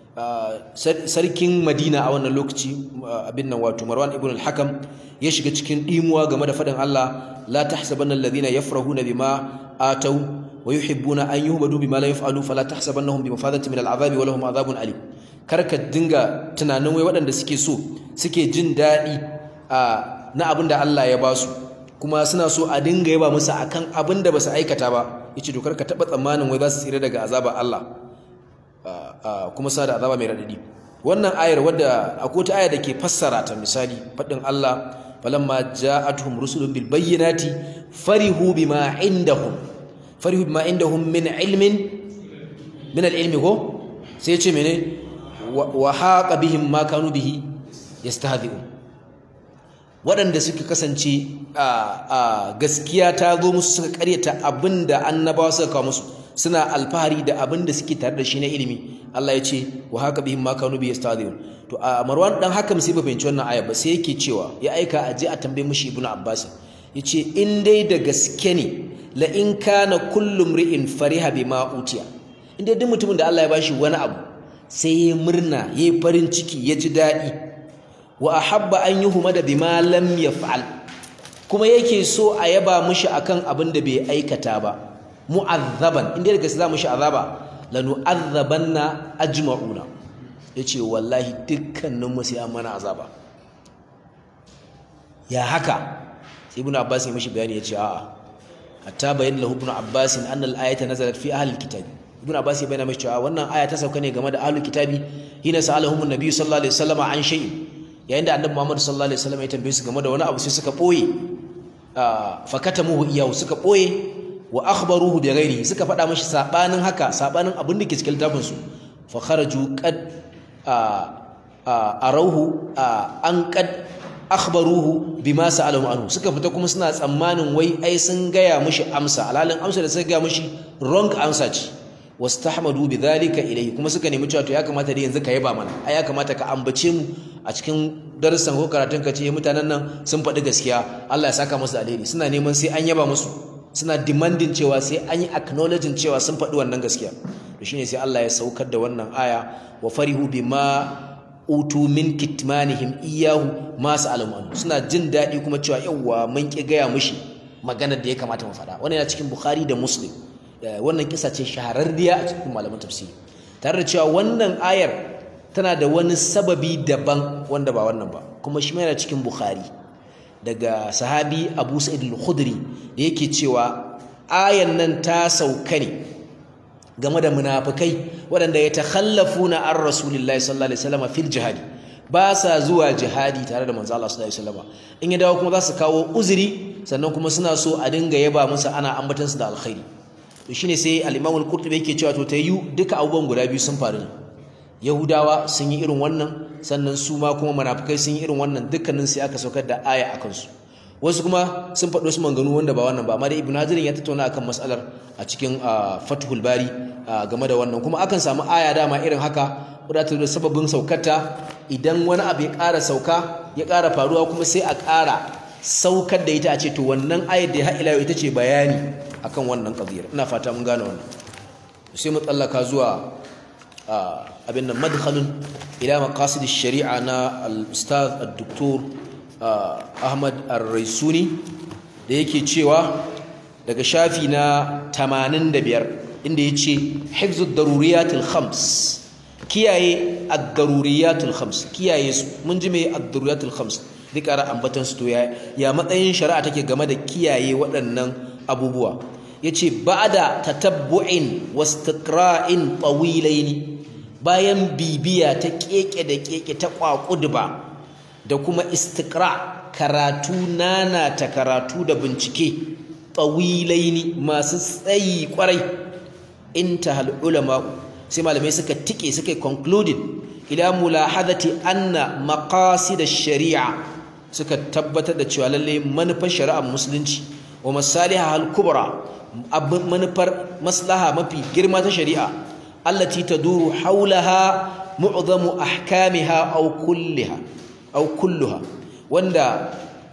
sarkin madina a wannan lokaci abin nan wato marwan ibn al-hakam ya shiga cikin dimuwa game da fadin Allah la tahsabanna alladhina yafrahuna bima atau wa yuhibbuna an yuhbadu bima la yaf'alu fala tahsabannahum bimafadatin min al'azabi wa lahum adhabun alim karka dinga tunanin wai waɗanda suke so suke jin daɗi na abin da Allah ya ba su kuma suna so a dinga yaba musu akan abin da ba su aikata ba yace to karka taba tsammanin wai za su tsira daga azaba Allah kuma suna da azaba mai radadi wannan ayar wadda akwai wata aya da ke fassara ta misali faɗin Allah falamma ja'atuhum rusulun bil bayyinati farihu bima indahum farihu bima indahum min ilmin min al-ilmi ko sai ce mene wa haqa bihim ma kanu bihi yastahzi'un waɗanda suka kasance a gaskiya ta zo musu suka karyata abinda annabawa suka kawo musu suna alfahari da abinda suke tare da shi na ilimi Allah ya ce wa haqa bihim ma kanu bihi yastahzi'un to a Marwan dan hakam sai ba fahimci wannan aya ba sai yake cewa ya aika a je a tambaye mishi Ibnu Abbas yace in dai da gaske ne la in kana kullum ri'in fariha bima utiya inda duk mutumin da Allah ya bashi wani abu sai ya murna yayi farin ciki ya ji dadi wa ahabba an yuhmada bima lam yaf'al kuma yake so a yaba mishi akan abin da bai aikata ba mu'azzaban inda da gaske za mu shi azaba lanu'azzabanna ajma'una yace wallahi dukkanin mu sai an mana azaba ya haka ibnu abbas ya mishi bayani yace a'a hatta bayyana lahu ibn abbas anna al-ayata nazalat fi ahli al-kitab ibn abbas ya bayyana mishi cewa wannan aya ta sauka ne game da ahli kitabi hina sa'alahum an-nabiy sallallahu alaihi wasallam an shay'in yayin da annabi muhammad sallallahu alaihi wasallam ya tambaye su game da wani abu sai suka boye fakatamuhu iyahu suka boye wa akhbaruhu bi ghairihi suka faɗa mashi sabanin haka sabanin abin da ke cikin littafin su fa kharaju qad arauhu an qad akhbaruhu bima sa'alahu anhu suka fita kuma suna tsammanin wai ai sun gaya mushi amsa alalin amsa da suka gaya mushi wrong answer ce wastahmadu bidhalika ilayhi kuma suka nemi cewa to ya kamata da yanzu ka yaba mana ai ya kamata ka ambace mu a cikin darussan ko karatun ka ce mutanen nan sun faɗi gaskiya Allah ya saka musu alheri suna neman sai an yaba musu suna demanding cewa sai an yi acknowledging cewa sun faɗi wannan gaskiya to shine sai Allah ya saukar da wannan aya wa farihu bima utu min kitmanihim iyahu ma sa'alamu suna jin daɗi kuma cewa yawwa mun ki gaya mushi maganar da ya kamata mu faɗa wannan yana cikin Bukhari da Muslim wannan kisa ce shahararriya a cikin malaman tafsiri tare da cewa wannan ayar tana da wani sababi daban wanda ba wannan ba kuma shi yana cikin Bukhari daga sahabi Abu Sa'id al-Khudri da yake cewa ayan nan ta sauka ne game da munafikai waɗanda ya takhallafuna an rasulillahi sallallahu alaihi wasallam fil jihadi ba sa zuwa jihadi tare da manzo Allah sallallahu alaihi wasallam in ya dawo kuma za su kawo uzuri sannan kuma suna so a dinga yaba musu ana ambatan su da alkhairi to shine sai al-Imam al-Qurtubi yake cewa to tayu duka abubuwan guda biyu sun faru Yahudawa sun yi irin wannan sannan su ma kuma munafikai sun yi irin wannan dukkanin sai aka saukar da aya akan su wasu kuma sun faɗo su manganu wanda ba wannan ba amma dai Ibn Hajar ya tattauna akan mas'alar a cikin Fathul Bari game da wannan kuma akan samu aya dama irin haka wadatar da sababin saukarta idan wani abu ya ƙara sauka ya ƙara faruwa kuma sai a ƙara saukar da ita a ce to wannan ayar da ya haɗila ita ce bayani akan wannan ƙaziyar ina fata mun gane wannan sai mu tsallaka zuwa abin nan madkhalun ila maqasid shari'a na al-ustaz ad-doktor Ahmad Ar-Raisuni da yake cewa daga shafi na 85 inda yace hifzud daruriyatil khams kiyaye ad-daruriyatul khams kiyaye su mun ji me ad-daruriyatul khams duk ara ambatan su to ya ya matsayin shari'a take game da kiyaye waɗannan abubuwa yace ba'da tatabbu'in wastiqra'in tawilaini bayan bibiya ta keke da keke ta kwakudba da kuma istiqra karatu nana ta karatu da bincike tawilaini masu tsayi kwarai intahal ulama sai malamai suka tike suka concluding ila mulahadati anna maqasid ash-shari'a suka tabbatar da cewa lalle manufar shari'ar musulunci wa masaliha al-kubra manufar maslaha mafi girma ta shari'a allati taduru haulaha mu'zamu ahkamiha aw kulliha aw kulluha wanda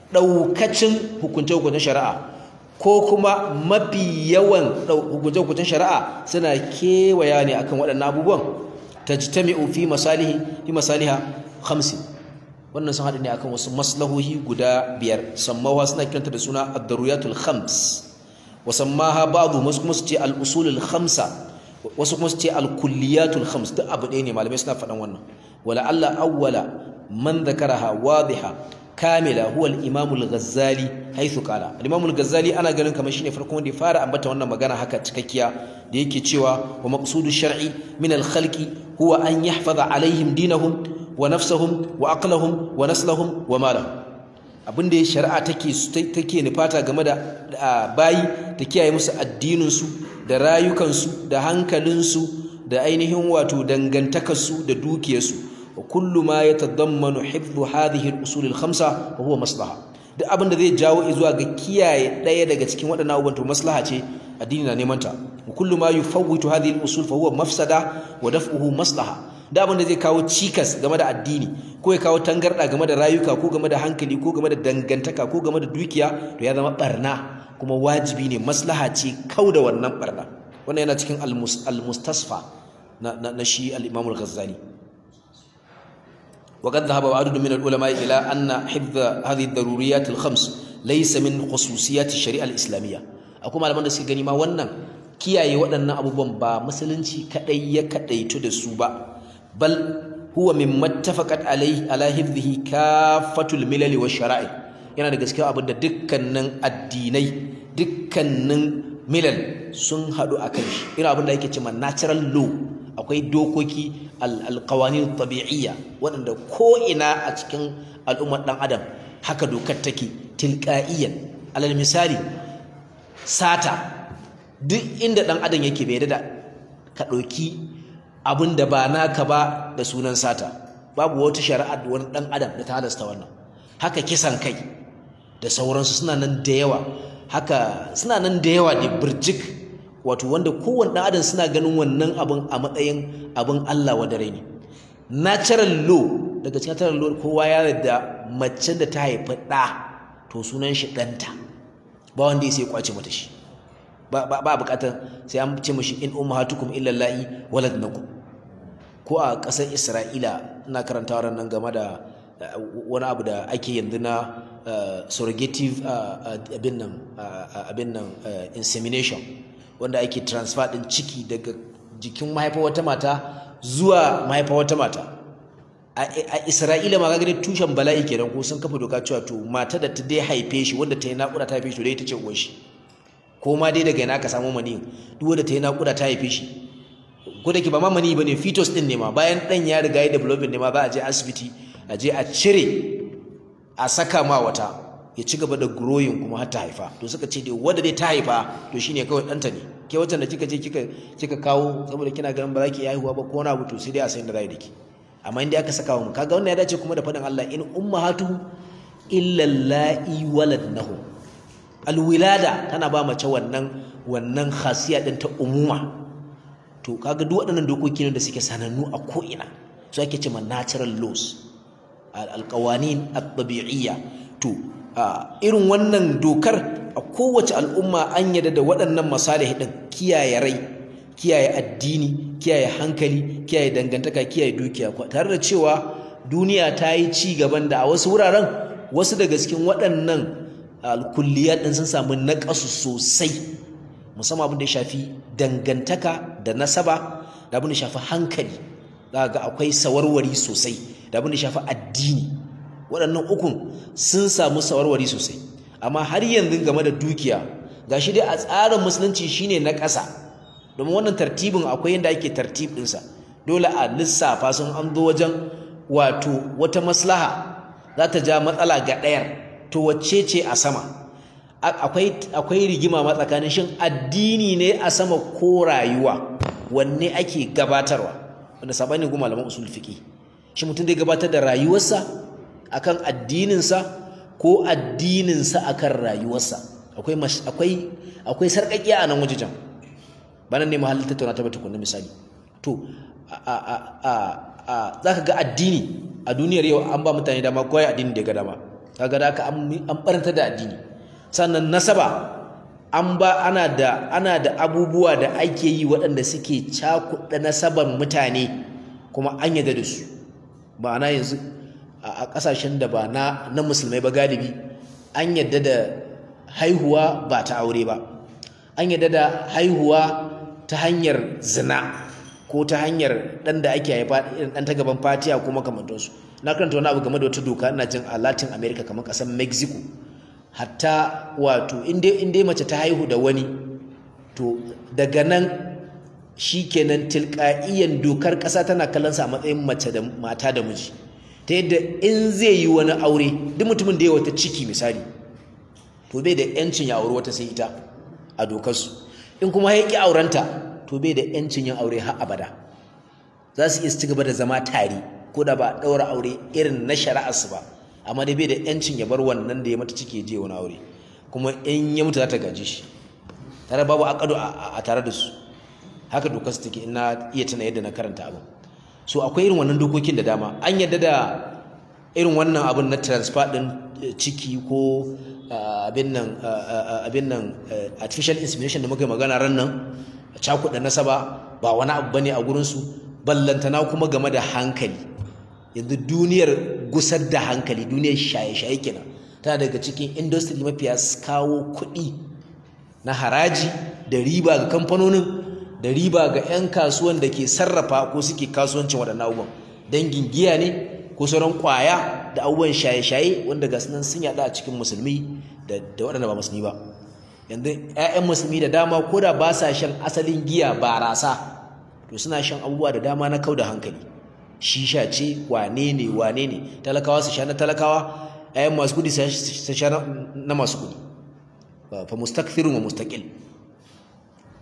daukacin hukunce-hukuncen shari'a ko kuma mafi yawan hukunce-hukuncen shari'a suna kewaya ne akan waɗannan abubuwan tajtami'u fi masalihi fi masaliha khamsin wannan sun haɗu ne akan wasu maslahohi guda biyar sammawa suna kiranta da suna ad-daruriyatul khams wa sammaha ba'dhu wasu kuma su ce al-usulul khamsa wasu kuma su ce al-kulliyatul khams duk abu ɗaya ne malamai suna faɗan wannan wala alla awwala man dhakaraha wadiha kamila huwa al-imam al-ghazali haythu qala al-imam al-ghazali ana ganin kamar shine farkon wanda ya fara ambata wannan magana haka cikakkiya da yake cewa wa maqsudu shar'i min al-khalqi huwa an yahfaza alaihim dinahum wa nafsahum wa aqlahum wa naslahum wa malahum abinda ya shari'a take take nufata game da bayi ta kiyaye musu addinin su da rayukan su da hankalin su da ainihin wato dangantakar su da dukiyar su wa kullu ma yatadammanu hifdhu hadhihi al-usul al-khamsa wa huwa maslaha duk abinda zai jawo zuwa ga kiyaye daya daga cikin waɗannan abubuwan to maslaha ce addini na neman ta wa kullu ma yufawwitu hadhihi al-usul fa huwa mafsada wa daf'uhu maslaha da abin da zai kawo cikas game da addini ko ya kawo tangarda game da rayuka ko game da hankali ko game da dangantaka ko game da dukiya to ya zama barna kuma wajibi ne maslaha ce kau da wannan barna wannan yana cikin al-mustasfa na, na, na shi al-imam al-ghazali وقد ذهب عدد من العلماء إلى أن حفظ هذه الضروريات الخمس ليس من خصوصيات الشريعة الإسلامية أقول malaman da suke gani ma wannan kiyaye waɗannan abubuwan ba musulunci kadai ya kadaitu da su ba bal huwa mimma tafaqat alayhi ala hifdhihi kafatul milali wa shara'i yana da gaskiya abin da dukkanin addinai dukkanin milal sun hadu akan shi irin abin da yake cewa natural law akwai dokoki alqawanin tabi'iyya waɗanda ko ina a cikin al'ummar dan adam haka dokar take tilqa'iyan alal misali sata duk inda ɗan adam yake bai da ka ɗauki abin da ba naka ba da sunan sata babu wata shari'a wani ɗan adam da ta halasta wannan haka kisan kai da sauransu suna nan da yawa haka suna nan da yawa da birjik wato wanda kowane ɗan adam suna ganin wannan abin a matsayin abin Allah wa dare ne natural law daga cikin natural law kowa ya yarda mace da ta haifi ɗa to sunan shi ɗanta ba wanda ya sai kwace mata shi ba ba bukatar sai an ce mishi in ummahatukum illa la'i waladnakum ko a ƙasar Isra'ila ina karanta nan game da wani abu da ake yanzu na surrogative abin nan abin nan insemination wanda ake transfer din ciki daga jikin mahaifar wata mata zuwa mahaifar wata mata a Isra'ila ma ga tushen bala'i kenan ko sun kafa doka cewa to mata da ta dai haife shi wanda ta yi naƙuda ta haife shi dai ita ce uwar shi ko ma dai daga yana ka samu mani duk wanda ta yi naƙuda ta haife shi ko da ke ba ma mani ba ne fetus ɗin ne ma bayan ɗan ya riga ya developing ne ma za a je asibiti a je a cire a saka ma wata ya ci gaba da growing kuma har ta haifa to suka ce dai wanda dai ta haifa to shine kawai ɗanta ne ke wata da kika je kika kika kawo saboda kina ganin ba za ki haihuwa ba ko wani abu to sai dai a san da za da ki amma inda aka saka wa mu kaga wannan ya dace kuma da faɗin Allah in ummahatu illa la'i waladnahum alwilada tana ba mace wannan wannan khasiya din ta umuma to kaga duk waɗannan dokoki ne da suke sanannu a ko'ina su ake cewa natural laws alƙawanin at-tabi'iyya to irin wannan dokar a kowace al'umma an yadda da waɗannan masalih din kiyaye rai kiyaye addini kiyaye hankali kiyaye dangantaka kiyaye dukiya tare da cewa duniya ta yi ci gaban da a wasu wuraren wasu daga cikin waɗannan kulliyat din sun samu naƙasu sosai musamman abin da ya shafi dangantaka da nasaba da abin da ya shafi hankali za ga akwai sawarwari sosai da abin da ya shafi addini waɗannan ukun sun samu sawarwari sosai amma har yanzu game da dukiya gashi dai a tsarin musulunci shine na ƙasa domin wannan tartibin akwai yadda ake tartib ɗinsa dole a lissafa sun an zo wajen wato wata maslaha za ta ja matsala ga ɗayar to wacce ce a sama akwai akwai rigima ma tsakanin shin addini ne a sama ko rayuwa wanne ake gabatarwa wanda sabani ga malaman usul fiqi shi mutum zai gabatar da rayuwarsa akan addininsa ko addininsa akan rayuwarsa akwai akwai akwai sarƙaƙiya a nan wajejen bana ne mahallin tattauna ta tukunna misali to a a a a zaka ga addini a duniyar yau an ba mutane dama koyi addini da ga dama kaga da aka an baranta da addini sannan nasaba an ba ana da ana da abubuwa da ake yi waɗanda suke cakuɗa nasaban mutane kuma an yadda da su ma'ana yanzu a ƙasashen da ba na na musulmai ba galibi an yadda da haihuwa ba ta aure ba an yadda da haihuwa ta hanyar zina ko ta hanyar ɗan da ake haifa ɗan ta gaban fatiya ko makamantansu na karanta wani abu game da wata doka ina jin a latin america kamar ƙasar mexico hatta wato in dai mace ta haihu da wani to daga nan shikenan tilqa'iyan dokar ƙasa tana kallon sa a matsayin mace da mata da miji ta yadda in zai yi wani aure duk mutumin da ya wata ciki misali to bai da yancin ya aure wata sai ita a dokar su in kuma ya ki aurenta to bai da yancin yin aure har abada za su iya ci gaba da zama tare ko da ba ɗaura aure irin na shari'arsu ba amma dai bai da yancin ya bar wannan da ya mata ciki je wani aure kuma in ya mutu za ta gaji shi tare babu akado a tare da su haka dokar su take ina iya tana yadda na karanta abin so akwai irin wannan dokokin da dama an yadda da irin wannan abin na transfer din ciki ko abin nan abin nan artificial insemination da muka magana ran nan cakuɗa nasaba ba wani abu bane a gurin su ballantana kuma game da hankali yanzu duniyar gusar da hankali duniyar shaye-shaye kenan tana daga cikin industry mafiya kawo kuɗi na haraji da riba ga kamfanonin da riba ga 'yan kasuwan da ke sarrafa ko suke kasuwancin waɗannan abubuwan dangin giya ne ko sauran ƙwaya da abubuwan shaye-shaye wanda ga sunan sun yaɗa a cikin musulmi da waɗanda ba musulmi ba yanzu 'ya'yan musulmi da dama ko da ba sa shan asalin giya barasa to suna shan abubuwa da dama na kau da hankali shisha ce wane ne wane ne talakawa su sha na talakawa ayan masu kudi su sha na masu kudi fa mustakthirun wa mustaqil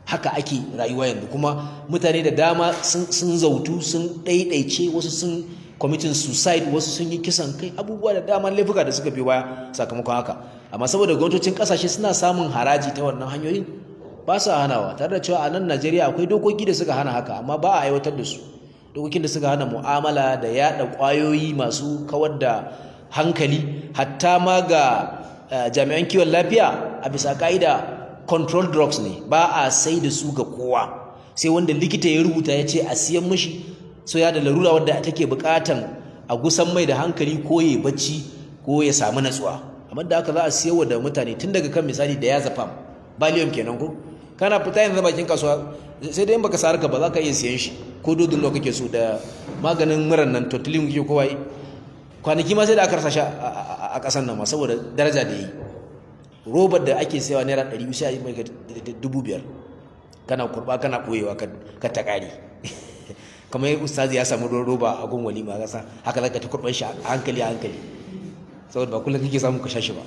haka ake rayuwa yanzu kuma mutane da dama sun zautu sun ɗaiɗaice wasu sun committing suicide wasu sun yi kisan kai abubuwa da dama laifuka da suka biyo baya sakamakon haka amma saboda gwamnatocin kasashe suna samun haraji ta wannan hanyoyin ba su hanawa tare da cewa a nan Najeriya akwai dokoki da suka hana haka amma ba a aiwatar da su dokokin da suka hana mu'amala da yada kwayoyi masu kawar da hankali hatta ma ga jami'an kiwon lafiya a bisa ka'ida control drugs ne ba a sai da su ga kowa sai wanda likita ya rubuta ya ce a siyan mishi so ya da larura wadda take bukatan a gusan mai da hankali ko ya bacci ko ya samu natsuwa amma da haka za a siyarwa da mutane tun daga kan misali da ya zafam baliyon kenan ko kana fita yanzu bakin kasuwa sai dai in baka sarka ba za ka iya siyan shi ko dodon nawa kake so da maganin muran nan totalin kike kowa yi kwanaki ma sai da aka rasa shi a kasan nan ma saboda daraja da yi robar da ake sayawa naira ɗari biyu sai a yi mai dubu biyar kana kurba kana ɓoyewa ka ta ƙari kamar ustazi ya samu ruwan roba a gun walima kasa haka zaka ta kurban shi a hankali a hankali saboda ba kullum kake samu ka sha shi ba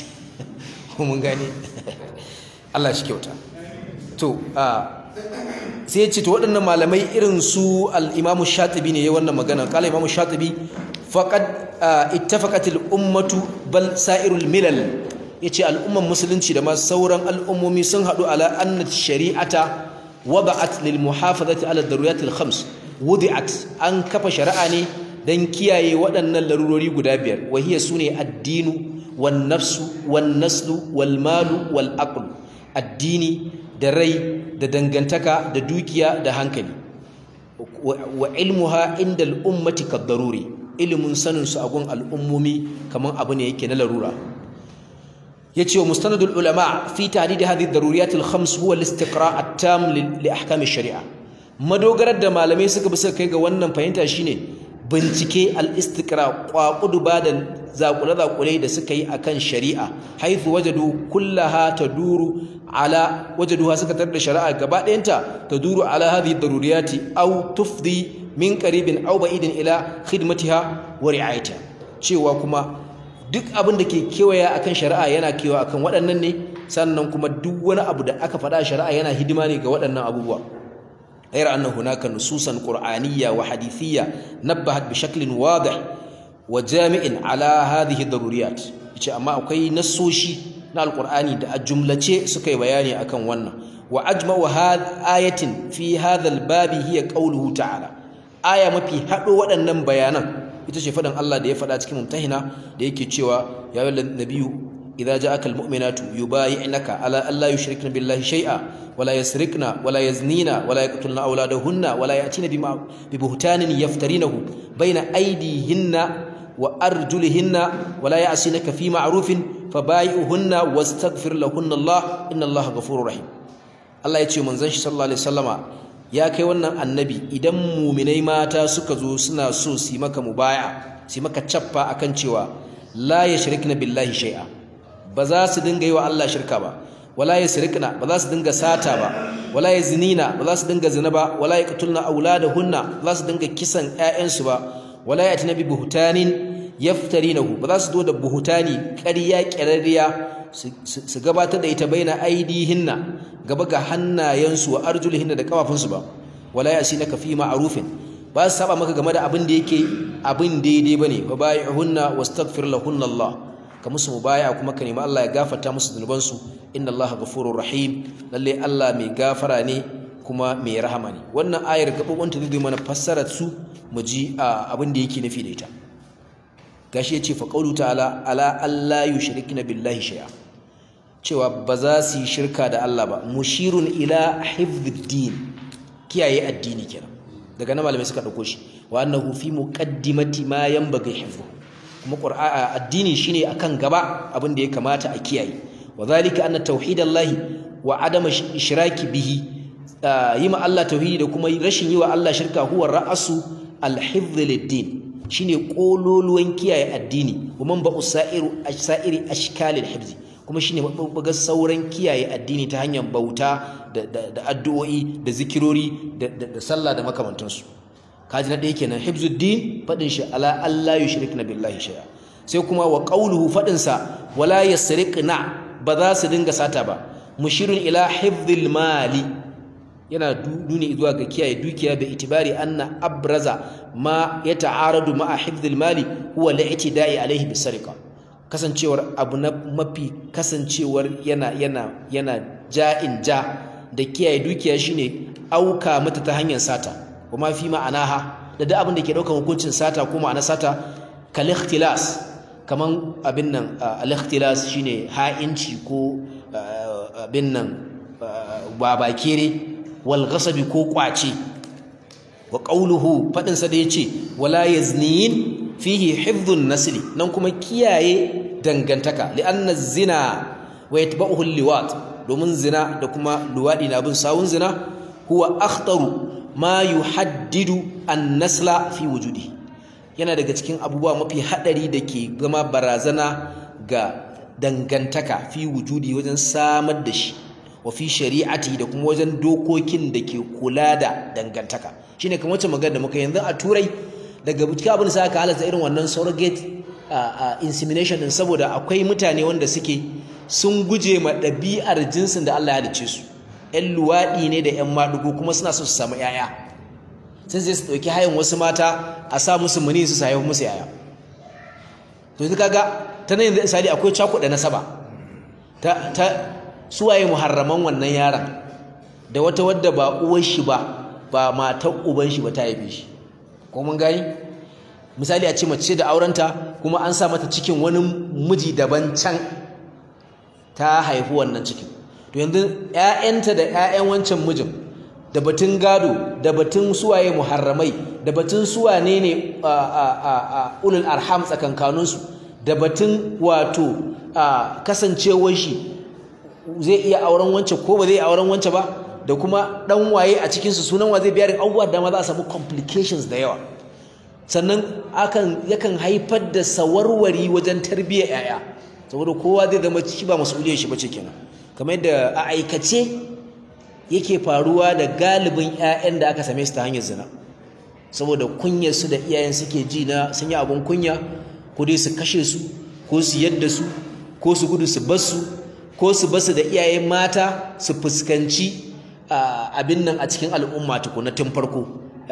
mun gane Allah shi kyauta to sai ya ce to waɗannan malamai irin su al-Imam Shatibi ne ya wannan magana kala Imam Shatibi faqad ittafaqat al-ummatu bal sa'irul milal yace al'umman musulunci da ma sauran al'ummomi sun haɗu ala anna shari'ata wada'at lil muhafazati ala daruriyat al-khams wudi'at an kafa shari'a ne dan kiyaye waɗannan larurori guda biyar wahiya sune addinu wan nafsu wan naslu wal malu wal aql addini da rai da dangantaka da dukiya da hankali wa ilmuha inda al'ummati kaddaruri ilimin sanin su a gun al'ummomi kaman abu ne yake na larura yace wa mustanadul ulama fi ta'did hadhihi ad-daruriyat al-khams huwa al-istiqra' at-tam li ahkam ash-shari'a madogarar da malamai suka bi suka kai ga wannan fahimta shine bincike al-istiqra' kwakudu ba da zakule-zakule da suka yi akan shari'a haithu wajadu kullaha taduru ala wajaduha suka tar da shari'a gaba ɗayanta taduru ala hadhihi daruriyati aw tufdi min qaribin aw ba'idin ila khidmatiha wa ri'ayatiha cewa kuma duk abin da ke kewaya akan shari'a yana kewa akan waɗannan ne sannan kuma duk wani abu da aka faɗa shari'a yana hidima ne ga waɗannan abubuwa غير أن هناك نصوصا قرآنية وحديثية نبهت بشكل واضح وجامع على هذه الضروريات yace amma akwai nassoshi na alqur'ani da a jumlace suka yi bayani akan wannan wa ajma'u ayatin fi hadha albabi hiya qawluhu ta'ala aya mafi hado waɗannan bayanan ita ce faɗin Allah da ya faɗa cikin mumtahina da yake cewa ya ayyuhan nabiyyu idza ja'aka almu'minatu yubayyi'naka ala alla yushrikna billahi shay'a wala yasrikna wala yaznina wala yaqtulna awladahunna wala ya'tina bima bibuhtanin yaftarinahu bayna aydihinna wa arjulihinna wala ya'sinaka fi ma'rufin fabayi'uhunna wastaghfir lahunna Allah inna Allah ghafurur rahim Allah ya ce manzon shi sallallahu alaihi wasallama ya kai wannan annabi idan muminai mata suka zo suna so su maka mubaya su maka cappa akan cewa la yashrikna billahi shay'a ba za su dinga yi wa Allah shirka ba wala yasrikna ba za su dinga sata ba wala yazinina ba za su dinga zina ba wala yaqtulna auladahunna ba za su dinga kisan ƴaƴansu ba wala yatina bi buhtanin yaftarinahu ba za su zo da buhutani ƙarya ƙirarriya su gabatar da ita baina aidihinna gaba ga hannayensu wa arjulihinna da kafafunsu ba wala yasinaka fi ma'rufin ba su saba maka game da abin da yake abin daidai bane fa bai'hunna wastaghfir lahunna Allah ka musu mubaya kuma ka nemi Allah ya gafarta musu zunubansu inna Allah ghafurur rahim lalle Allah mai gafara ne kuma mai rahama ne wannan ayar gabobin ta zai mana fassarar su mu ji abin da yake nufi da ita gashi yace fa qawlu ta'ala ala alla yushrikna billahi shay'a cewa ba za su yi shirka da Allah ba mushirun ila hifdid kiyaye addini kenan daga nan malamai suka dauko shi wa annahu fi muqaddimati ma yanbaghi hifdhu kuma qur'a addini shine akan gaba abin da ya kamata a kiyaye wa zalika anna tauhidallahi wa adama ishraki bihi yi ma Allah tauhidi da kuma rashin yi wa Allah shirka huwa ra'asu al-hifdh lid-din shine kololuwan kiyaye addini kuma ba usairu asairi ashkalil hifz kuma shine babbaga sauran kiyaye addini ta hanyar bauta da addu'o'i da zikirori da sallah da makamantansu kaji na ɗaya kenan hifzuddin faɗin shi ala Allah yushrikna billahi shay'a sai kuma wa qawluhu faɗin sa wala yasriqna ba za su dinga sata ba mushirun ila hifdhil mali yana nuni zuwa ga kiyaye dukiya bi itibari anna abraza ma yata'aradu ma'a hifdhil mali huwa li'tida'i alayhi bisariqa kasancewar abu na mafi kasancewar yana yana yana ja'in ja da kiyaye dukiya shine auka mata ta hanyar sata kuma fi ma'anaha da duk abin da ke daukar hukuncin sata ko ma'ana sata kal ikhtilas kaman abin nan al-ikhtilas shine ha'inci ko abin nan babakere wal ghasabi ko kwace wa qawluhu fadin sa da yace wala yaznin fihi hifdhun nasli nan kuma kiyaye dangantaka li'anna zina wa yatba'uhu liwat domin zina da kuma luwadi na bin sawun zina huwa akhtaru ma yuhaddidu an-nasla fi wujudi yana daga cikin abubuwa mafi hadari da ke zama barazana ga dangantaka fi wujudi wajen samar da shi wa fi shari'ati da kuma wajen dokokin da ke kula da dangantaka shine kamar wacce magana da muka yanzu a turai daga cikin abin da sa aka halatta irin wannan surrogate insemination din saboda akwai mutane wanda suke sun guje ma ɗabi'ar jinsin da Allah ya halicce su ƴan luwaɗi ne da ƴan maɗugo kuma suna so su samu ƴaƴa sai zai su ɗauki hayan wasu mata a sa musu muni su haihu musu ƴaƴa to yanzu kaga ta nan yanzu misali akwai cakuɗa nasaba ta ta suwaye muharraman wannan yaron da wata wadda ba uwar shi ba ba matar uban shi ba ta haife shi ko mun gani misali a ce mace da aurenta kuma an sa mata cikin wani miji daban can ta haifi wannan cikin to yanzu ƴaƴanta da ƴaƴan wancan mijin da batun gado da batun suwaye muharramai da batun suwane ne ulul arham tsakankaninsu da batun wato kasancewar shi zai iya auren wance ko ba zai auren wance ba da kuma dan waye a cikinsu sunan wa zai biya da abubuwa da ma za a samu complications da yawa sannan akan yakan haifar da sawarwari wajen tarbiyyar yaya saboda kowa zai zama shi ba mas'uliyar shi bace kenan kamar yadda a aikace yake faruwa da galibin ƴaƴan da aka same su ta hanyar zina saboda kunyar su da iyayen suke ji na sun yi abun kunya ko dai su kashe su ko su yadda su ko su gudu su bar su ko su basu da iyaye mata su fuskanci abin nan a cikin al'umma tukuna tun farko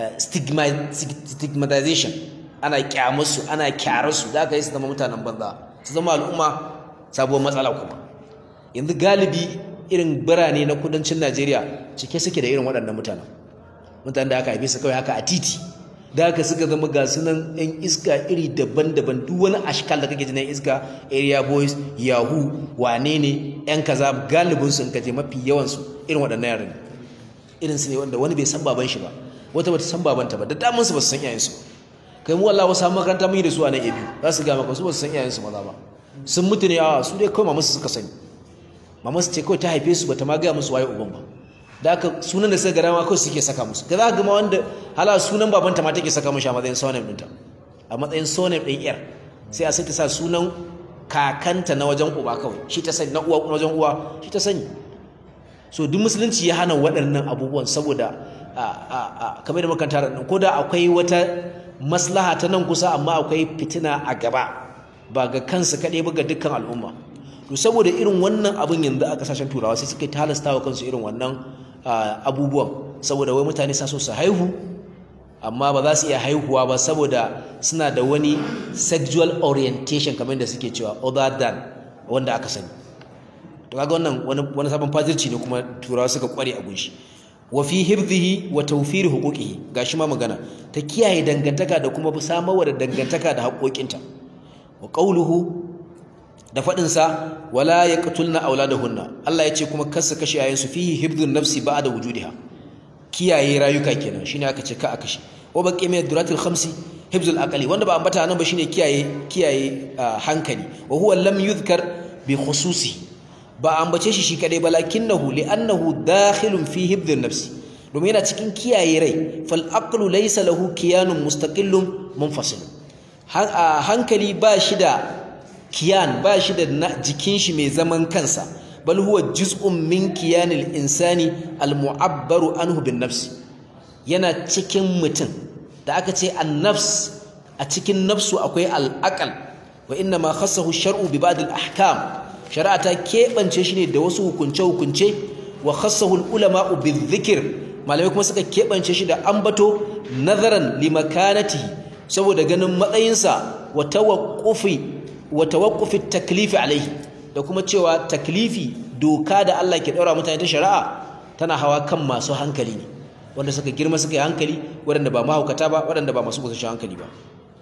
stigmatization ana kyamarsu ana kyararsu da aka yi su zama mutanen banza su zama al'umma sabuwar matsala kuma yanzu galibi irin birane na kudancin najeriya cike suke da irin waɗannan mutanen mutanen da aka haife su kawai haka a titi da haka suka zama ga sunan yan iska iri daban-daban duk wani ashkal da kake ji na iska area boys yahoo wane ne yan kaza galibin su in kaje mafi yawan su irin waɗannan yaran irin su ne wanda wani bai san baban shi ba wata bata san babanta ba da damun su ba su san iyayen su kai mu wallahi wasu makaranta mun yi da su a nan ebi za su ga maka su ba su san iyayen su maza ba sun mutu ne a su dai kawai mamasu suka sani mamasu ce kawai ta haife su bata ma gaya musu waye uban ba da aka sunan da suka gara ma kawai suke saka musu ka za ga ma wanda hala sunan babanta ma take saka mishi a matsayin surname ɗinta a matsayin surname ɗin yar sai a sai ta sa sunan kakanta na wajen uba kawai shi ta sani na uwa na wajen uwa shi ta sani so duk musulunci ya hana waɗannan abubuwan saboda kamar da makanta da ko da akwai wata maslaha ta nan kusa amma akwai fitina a gaba ba ga kansu kaɗai ba ga dukkan al'umma to saboda irin wannan abin yanzu a kasashen turawa sai suka halasta wa kansu irin wannan abubuwan saboda wai mutane sa so su haihu amma ba za su iya haihuwa ba saboda suna da wani sexual orientation kamar da suke cewa other than wanda aka sani to kaga wannan wani sabon fazirci ne kuma turawa suka kware a gunshi wa fi hifdhihi wa tawfir huquqihi gashi ma magana ta kiyaye dangantaka da kuma samarwa da dangantaka da haƙoƙinta wa qawluhu da faɗin sa wala yaqtulna auladahunna Allah ya ce kuma kar su kashe yayin su fihi hifdhun nafsi ba'da wujudiha kiyaye rayuka kenan shine aka ce ka a kashe wa baqi min duratil khamsi hifzul aqli wanda ba ambata nan ba shine kiyaye kiyaye hankali wa huwa lam yuzkar bi khususi ba ambace shi shi kadai balakinahu li'annahu dakhilun fi hifdhin nafsi domin yana cikin kiyaye rai fal aqlu laysa lahu kiyanun mustaqillun munfasil hankali ba shi da kiyan ba shi da jikin shi mai zaman kansa bal huwa juz'un min kiyanil insani al mu'abbaru anhu bin nafsi yana cikin mutum da aka ce an-nafs a cikin nafsu akwai al-aqal wa inna ma khassahu shar'u bi ba'd al-ahkam shari'a ta keɓance shi ne da wasu hukunce-hukunce wa khassahu al-ulama'u bi-dhikr malamai kuma suka keɓance shi da ambato nazaran limakanatihi saboda ganin matsayinsa wa tawaqqufi wa tawaqqufi taklifi alaihi da kuma cewa taklifi doka da Allah ke daura mutane ta shari'a tana hawa kan masu hankali ne wanda suka girma suka yi hankali waɗanda ba mahaukata ba waɗanda ba masu kusashen hankali ba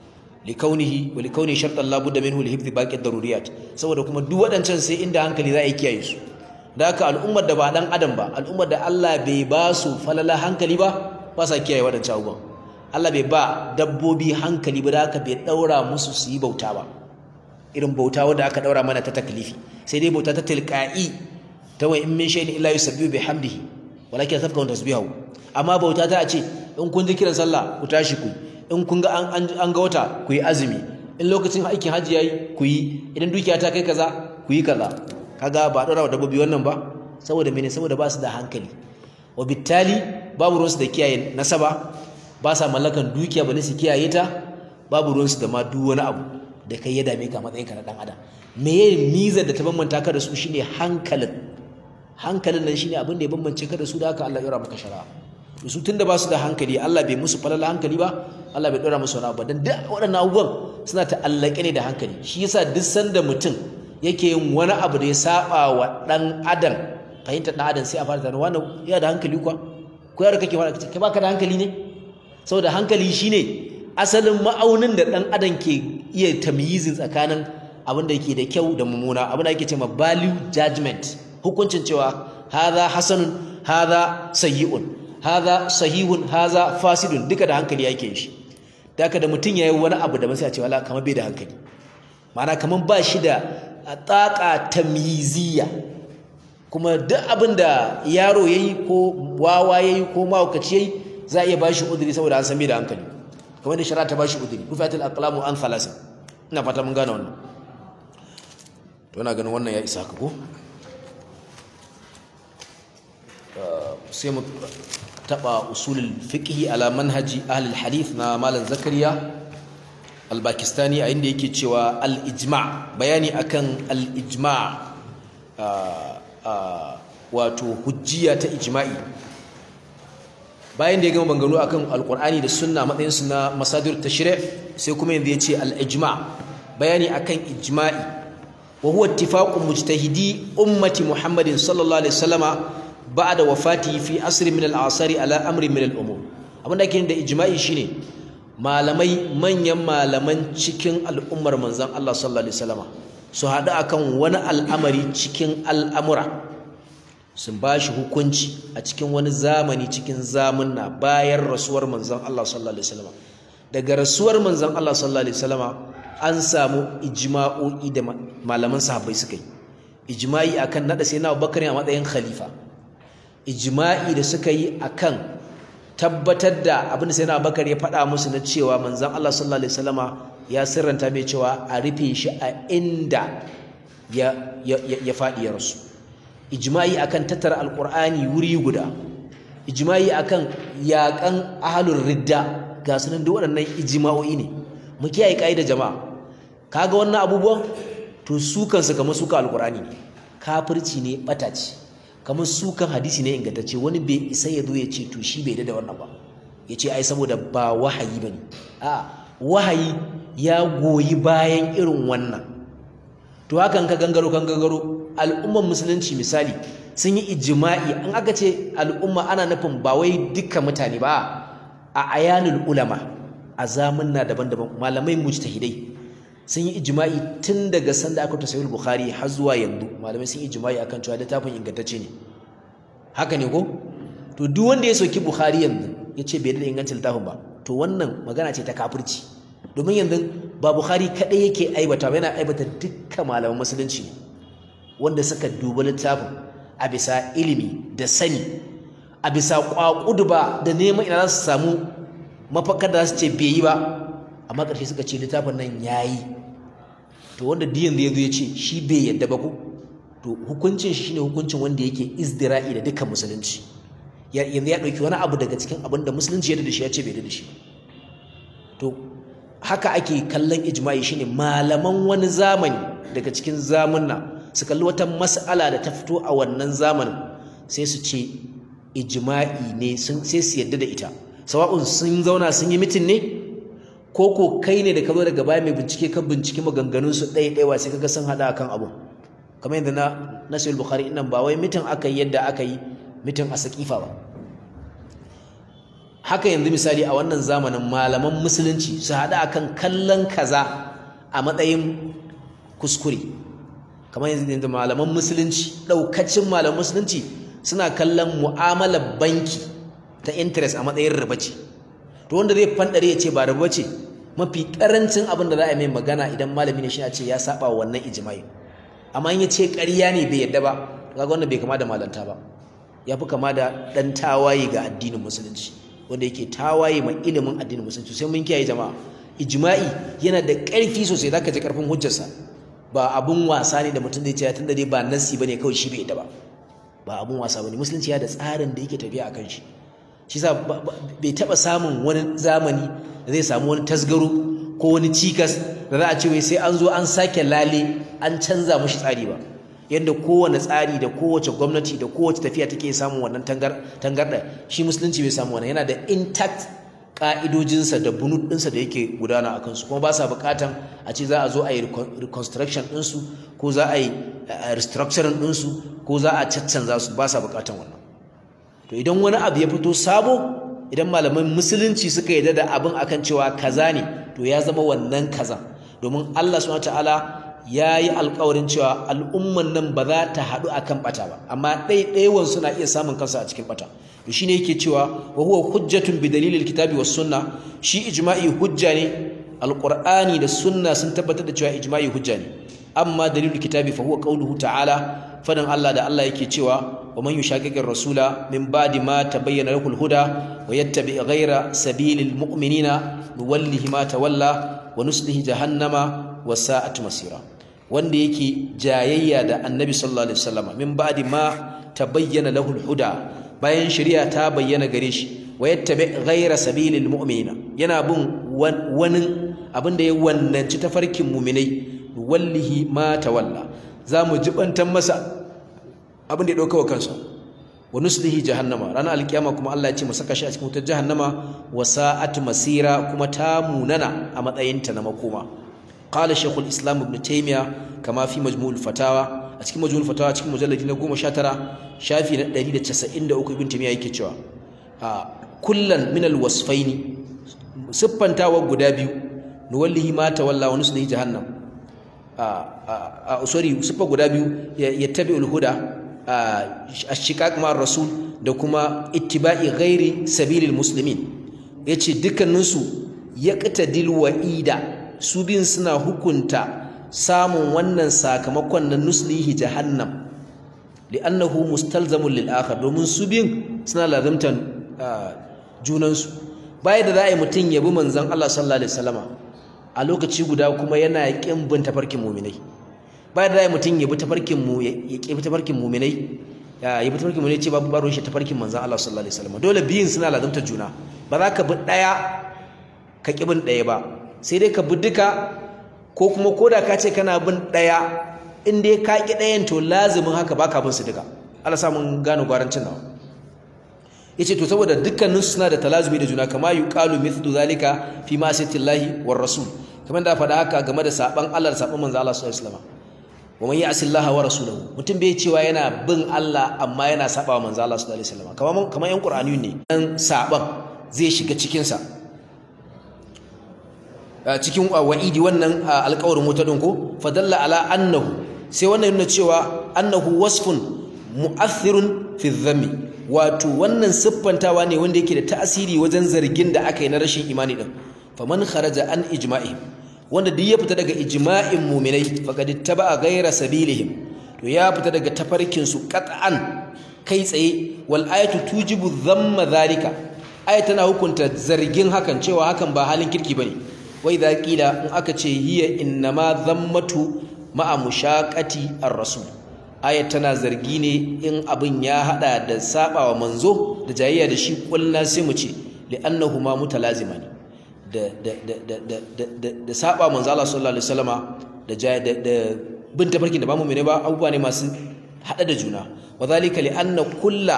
likaunihi wa likauni shartan la budda minhu li hifdhi baqi daruriyat saboda kuma duk waɗancan sai inda hankali za a yi kiyaye su da haka al'ummar da ba dan adam ba al'ummar da Allah bai ba su falala hankali ba ba sa kiyaye waɗancan abubuwan Allah bai ba dabbobi hankali ba da haka bai daura musu su yi bauta ba irin bauta wanda aka daura mana ta taklifi sai dai bauta ta tilqa'i ta wa in min shay'in illa yusabbihu bihamdihi walakin tafkahu tasbihu amma bauta ta a ce in kun ji kiran sallah ku tashi ku in kun ga an ga wata ku yi azumi in lokacin aikin hajji yayi ku yi idan dukiya ta kai kaza ku yi kaza kaga ba daura wa dabbobi wannan ba saboda mene saboda ba su da hankali wa bittali babu ruwansu da kiyaye nasaba ba sa mallakan dukiya ba su kiyaye ta babu ruwansu da ma duk wani abu da kai ya dame ka matsayin ka na dan adam me ye mizar da ta bambanta ka da su shine hankalin hankalin nan shine abin da ya bambance ka da su da haka Allah ya maka shari'a to su tunda ba su da hankali Allah bai musu falala hankali ba Allah bai dora musu wani abu dan duk waɗannan abubuwan suna ta'allake ne da hankali shi yasa duk sanda mutum yake yin wani abu da ya saba wa dan adam fahimtar dan adam sai a fara tunanin wannan ya da hankali kuwa ko yar kake fara kai baka da hankali ne saboda hankali shine asalin ma'aunin da dan adam ke iya tamyizin tsakanin abin da yake da kyau da mummuna abin da yake cewa value judgment hukuncin cewa hadha hasanun hadha sayyi'un hadha sahihun hadha fasidun duka da hankali yake shi da haka da mutum yayi wani abu da ba sai a ce wala kamar bai da hankali ma'ana kamar ba shi da tsaka tamyiziya kuma duk abin da yaro yayi ko wawa yayi ko mahaukaci yayi za a iya bashi udiri saboda an san bai da hankali kamar da shari'a ta bashi udiri rufatul aqlamu an thalasa ina fata mun gane wannan to ina ganin wannan ya isa ka ko sai mu taba usulul fiqhi ala manhaji ahli hadith na malam zakariya al-pakistani a inda yake cewa al-ijma' bayani akan al-ijma' wato hujjiya ta ijma'i bayan da ya gama bangano akan alqur'ani da sunna matsayin su na masadir tashri' sai kuma yanzu yace al-ijma' bayani akan ijma'i wa huwa ittifaqu mujtahidi ummati muhammadin sallallahu alaihi wasallama ba'da wafati fi asri min al-asari ala amri min al-umur abinda ake da ijma'i shine malamai manyan malaman cikin al'ummar manzon Allah sallallahu alaihi wasallama su haɗu akan wani al'amari cikin al'amura sun ba shi hukunci a cikin wani zamani cikin zamunna bayan rasuwar manzon Allah sallallahu alaihi wasallama daga rasuwar manzon Allah sallallahu alaihi wasallama an samu ijma'o'i da malaman sahabbai suka yi ijma'i akan nada sayyidina Abubakar a matsayin khalifa ijma'i da suka yi akan tabbatar da abin da sayyidina Abubakar ya faɗa musu na cewa manzon Allah sallallahu alaihi wasallama ya sirranta mai cewa a rufe shi a inda ya ya ya faɗi ya rasu ijma'i akan tattara alqur'ani wuri guda ijma'i akan yaƙan ahlur ridda ga sunan duk waɗannan ijma'o'i ne mu kiyaye kaida jama'a kaga wannan abubuwan to su kansu kamar suka alqur'ani ne kafirci ne bata ce kamar sukan hadisi ne ingantacce wani bai isa ya zo ya ce to shi bai da wannan ba ya ce ai saboda ba wahayi bane a wahayi ya goyi bayan irin wannan to hakan ka gangaro kan gangaro al'umman musulunci misali sun yi ijma'i an aka ce al'umma ana nufin ba wai dukkan mutane ba a ayanul ulama a zamanna daban-daban malamai mujtahidai sun yi ijma'i tun daga sanda aka tasawul bukhari har zuwa yanzu malamai sun yi ijma'i akan cewa littafin ingantacce ne haka ne ko to duk wanda ya soki bukhari yanzu ya ce bai da ingancin littafin ba to wannan magana ce ta kafirci domin yanzu ba bukhari kadai yake aibata ba yana aibata dukkan malaman musulunci ne wanda suka duba littafin a bisa ilimi da sani a bisa kwakudu ba da neman ina za su samu mafakar da su ce bai yi ba amma ƙarshe suka ce littafin nan ya yi to wanda diyan da ya zo ya ce shi bai yadda ba ko to hukuncin shi shine hukuncin wanda yake izdira'i da dukkan musulunci yanzu ya ɗauki wani abu daga cikin abin da musulunci ya da shi ya ce bai da shi to haka ake kallon ijma'i shine malaman wani zamani daga cikin zamunna su kalli wata mas'ala da ta fito a wannan zamanin sai su ce ijma'i ne sai su yadda da ita sawa'un sun zauna sun yi mitin ne ko ko kai ne da ka zo daga baya mai bincike ka bincike maganganun su ɗaya ɗaya sai kaga sun haɗa akan abun kamar yadda na nasir bukhari nan ba wai mitin aka yi yadda aka yi mitin a sakifa ba haka yanzu misali a wannan zamanin malaman musulunci su haɗa akan kallon kaza a matsayin kuskure kamar yanzu malaman musulunci ɗaukacin malaman musulunci suna kallon mu'amalar banki ta interest a matsayin riba ce to wanda zai fandare ya ce ba riba ce mafi karancin abin da za a mai magana idan malami ne shi a ce ya saba wa wannan ijma'i amma in ya ce ƙarya ne bai yadda ba kaga wannan bai kama da malanta ba ya fi kama da ɗan tawaye ga addinin musulunci wanda yake tawaye ma ilimin addinin musulunci sai mun kiyaye jama'a ijma'i yana da ƙarfi sosai zaka ji ƙarfin hujjarsa ba abun wasa ne da mutum zai ce tunda dai ba nasi bane kawai shi bai yadda ba ba abun wasa bane musulunci ya da tsarin da yake tafiya akan shi shi sa bai taba samun wani zamani da zai samu wani tasgaro ko wani cikas da za a ce wai sai an zo an sake lale an canza mushi tsari ba yadda kowane tsari da kowace gwamnati da kowace tafiya take samun wannan tangarda shi musulunci bai samu wannan yana da intact ka'idojinsa da bunut ɗinsa da yake gudana a kansu kuma ba sa buƙatan a ce za a zo a yi reconstruction ɗinsu ko za a yi restructuring ɗinsu ko za a caccanza su ba sa buƙatan wannan to idan wani abu ya fito sabo idan malaman musulunci suka yarda da abin akan cewa kaza ne to ya zama wannan kaza domin Allah subhanahu wataala ya yi alkawarin cewa al'umman nan ba za ta haɗu akan ɓata ba amma ɗaiɗaiwan suna iya samun kansa a cikin ɓata to shine yake cewa wa huwa hujjatun bi dalilil kitabi was sunna shi ijma'i hujja ne alqur'ani da sunna sun tabbatar da cewa ijma'i hujja ne amma dalilul kitabi fa huwa qawluhu ta'ala fadan Allah da Allah yake cewa wa man yushaqiqir rasula min ba'di ma tabayyana lahul huda wa yattabi ghayra sabilil mu'minina nuwallihi ma tawalla wa nuslihi jahannama wa sa'at masira wanda yake jayayya da annabi sallallahu alaihi wasallam min ba'di ma tabayyana lahul huda bayan shari'a ta bayyana gare shi wa yattabi ghayra sabilil mu'minina yana bin wani abinda ya wannanci tafarkin mu'minai wallahi ma tawalla zamu jibantan masa abin da ya dauka wa kansa wa nuslihi jahannama ranar alkiyama kuma Allah ya ce mu saka shi a cikin wutar jahannama wa sa'at masira kuma ta munana a matsayinta na makoma qala shaykhul islam ibn taymiya kama fi majmu'ul fatawa a cikin majmu'ul fatawa cikin mujalladi na 19 shafi na 193 ibn taymiya yake cewa kullan min alwasfaini siffantawa guda biyu nuwallihi ma tawalla wa nuslihi jahannam a sorry siffa guda biyu yattabi'ul huda ashiqaq ma rasul da kuma ittiba'i ghairi sabilil muslimin yace dukkanin su yaqtadil wa'ida su bin suna hukunta samun wannan sakamakon na nuslihi jahannam li'annahu mustalzamun lil akhar domin su bin suna lazimtan junan su bai da za a yi mutum ya bi manzon Allah sallallahu alaihi wasallama a lokaci guda kuma yana kin bin tafarkin mu'minai ba da mutum ya bi tafarkin mu ya ki bi tafarkin mu'minai ya bi tafarkin mu'minai ce babu baro shi tafarkin manzon Allah sallallahu alaihi wasallam dole biyin suna lazumta juna ba za ka bi daya ka ki bin daya ba sai dai ka bi duka ko kuma koda ka ce kana bin daya in dai ka ki dayan to lazimin haka baka bin su duka Allah sa mun gano gwarancin nawa yace to saboda dukkanin suna da talazumi da juna kama yuqalu mithlu zalika fi ma'siyatillahi war rasul kamar da faɗa haka game da saban Allah da saban manzo Allah sallallahu alaihi wasallam wa man ya'si Allah wa rasulahu mutum bai cewa yana bin Allah amma yana saba wa manzo Allah sallallahu alaihi wasallam kamar kamar yan Qur'ani ne dan saban zai shiga cikin sa cikin wa'idi wannan alƙawarin wuta din ko fadalla ala annahu sai wannan yana cewa annahu wasfun mu'athirun fi dhammi wato wannan siffantawa ne wanda yake da tasiri wajen zargin da aka yi na rashin imani din faman kharaja an ijma'ihim wanda duk ya fita daga ijma'in mu'minai faqad ittaba'a ghayra sabilihim to ya fita daga tafarkin su qat'an kai tsaye wal ayatu tujibu dhamma dhalika ayat tana hukunta zargin hakan cewa hakan ba halin kirki bane wai idza qila in aka ce hiya innama dhammatu ma'a mushaqati ar-rasul ayat tana zargi ne in abin ya hada da sabawa manzo da jayayya da shi kullu sai mu ce li'annahuma mutalazimani da da da da da da da saba manzo Allah sallallahu alaihi wasallama da da da bin tafarkin da ba mu mene ba abubuwa ne masu hada da juna wadhalika li'anna kulla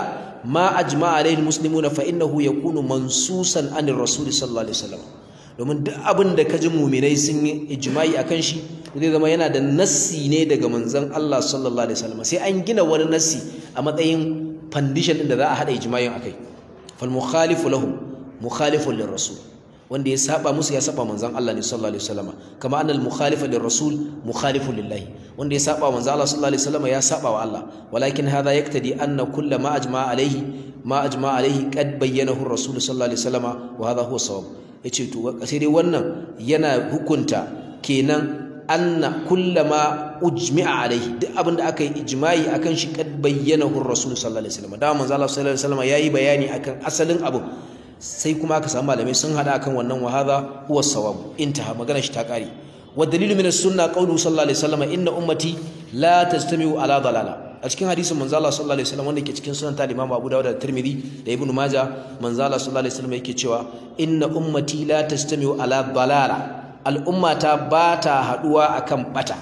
ma ajma'a alaihi muslimuna fa innahu yakunu mansusan anir rasul sallallahu alaihi wasallam domin duk abin da kaji mu'minai sun yi ijma'i akan shi zai zama yana da nassi ne daga manzon Allah sallallahu alaihi wasallam sai an gina wani nassi a matsayin foundation din da za a hada ijma'in akai fal mukhalifu lahum mukhalifun lirrasul wanda ya saba musu ya saba manzon Allah ne sallallahu alaihi wasallam kama annal mukhalifa lirrasul mukhalifun lillahi wanda ya saba manzon Allah sallallahu alaihi wasallam ya saba wa Allah walakin hadha yaktadi anna kull ma ajma alaihi ma ajma alaihi qad bayyanahu ar-rasul sallallahu alaihi wasallam wa hadha huwa sawab yace to sai dai wannan yana hukunta kenan anna kullama ujmi'a alaihi duk abin da aka yi ijma'i akan shi kad bayyanahu ar-rasul sallallahu alaihi wasallam da manzo Allah sallallahu alaihi wasallam yayi bayani akan asalin abu sai kuma aka samu malamai sun hada akan wannan wa hadha huwa sawab intaha magana shi ta kare wa dalilu min as-sunnah qawluhu sallallahu alaihi wasallam inna ummati la tastami'u ala dalala a cikin hadisin manzo Allah sallallahu alaihi wasallam wanda ke cikin sunan ta Imam Abu Dawud da Tirmidhi da Ibn Majah manzo Allah sallallahu alaihi wasallam yake cewa inna ummati la tastami'u ala dalala al'ummata ba ta haduwa akan bata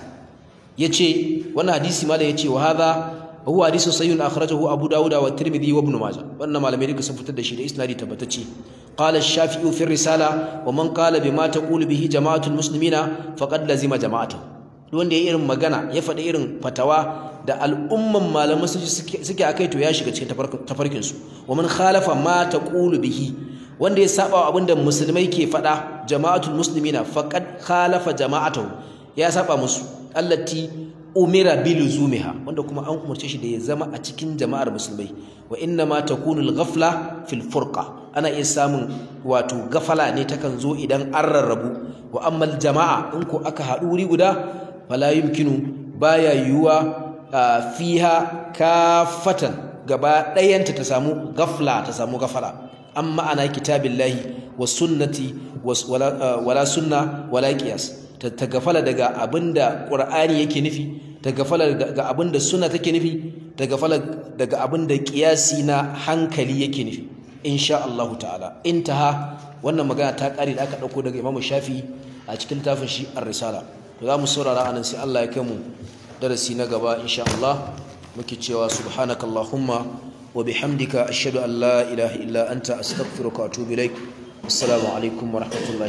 yace wannan hadisi ma da yace wa hadha huwa hadisun sayyun akhrajahu abu dawud wa tirmidhi wa ibn majah wannan malamai duka sun fitar da shi da isnadi tabbatacce qala ash-shafi'i fi risala wa man qala bima taqulu bihi jama'atul muslimina faqad lazima jama'atuhu wanda ya irin magana ya faɗi irin fatawa da al'umman malaman suke akai to ya shiga cikin tafarkin su wa man khalafa ma taqulu bihi wanda ya saba wa abinda musulmai ke faɗa jama'atul muslimina faqad khalafa jama'atuhu ya saba musu allati umira biluzumiha wanda kuma an umarce shi da ya zama a cikin jama'ar musulmai wa inna ma takunu al-ghafla fil furqa ana iya samun wato gafala ne takan zo idan an rarrabu wa amma jama'a in ko aka haɗu wuri guda fala yumkinu baya yiwuwa fiha kafatan gaba ɗayanta ta samu gafla ta samu gafala amma ana kitabillahi wa sunnati wala sunna wala qiyas ta gafala daga abinda Qur'ani yake nufi ta gafala daga abinda sunna take nufi ta gafala daga abinda qiyasi na hankali yake nufi insha Allah ta'ala intaha wannan magana ta kare da aka dauko daga Imam Shafi a cikin tafin shi Ar-Risala to za mu saurara anan sai Allah ya kai mu darasi na gaba insha Allah muke cewa subhanakallahumma wa bihamdika ashhadu an la ilaha illa anta astaghfiruka wa atubu ilaik assalamu alaikum wa rahmatullahi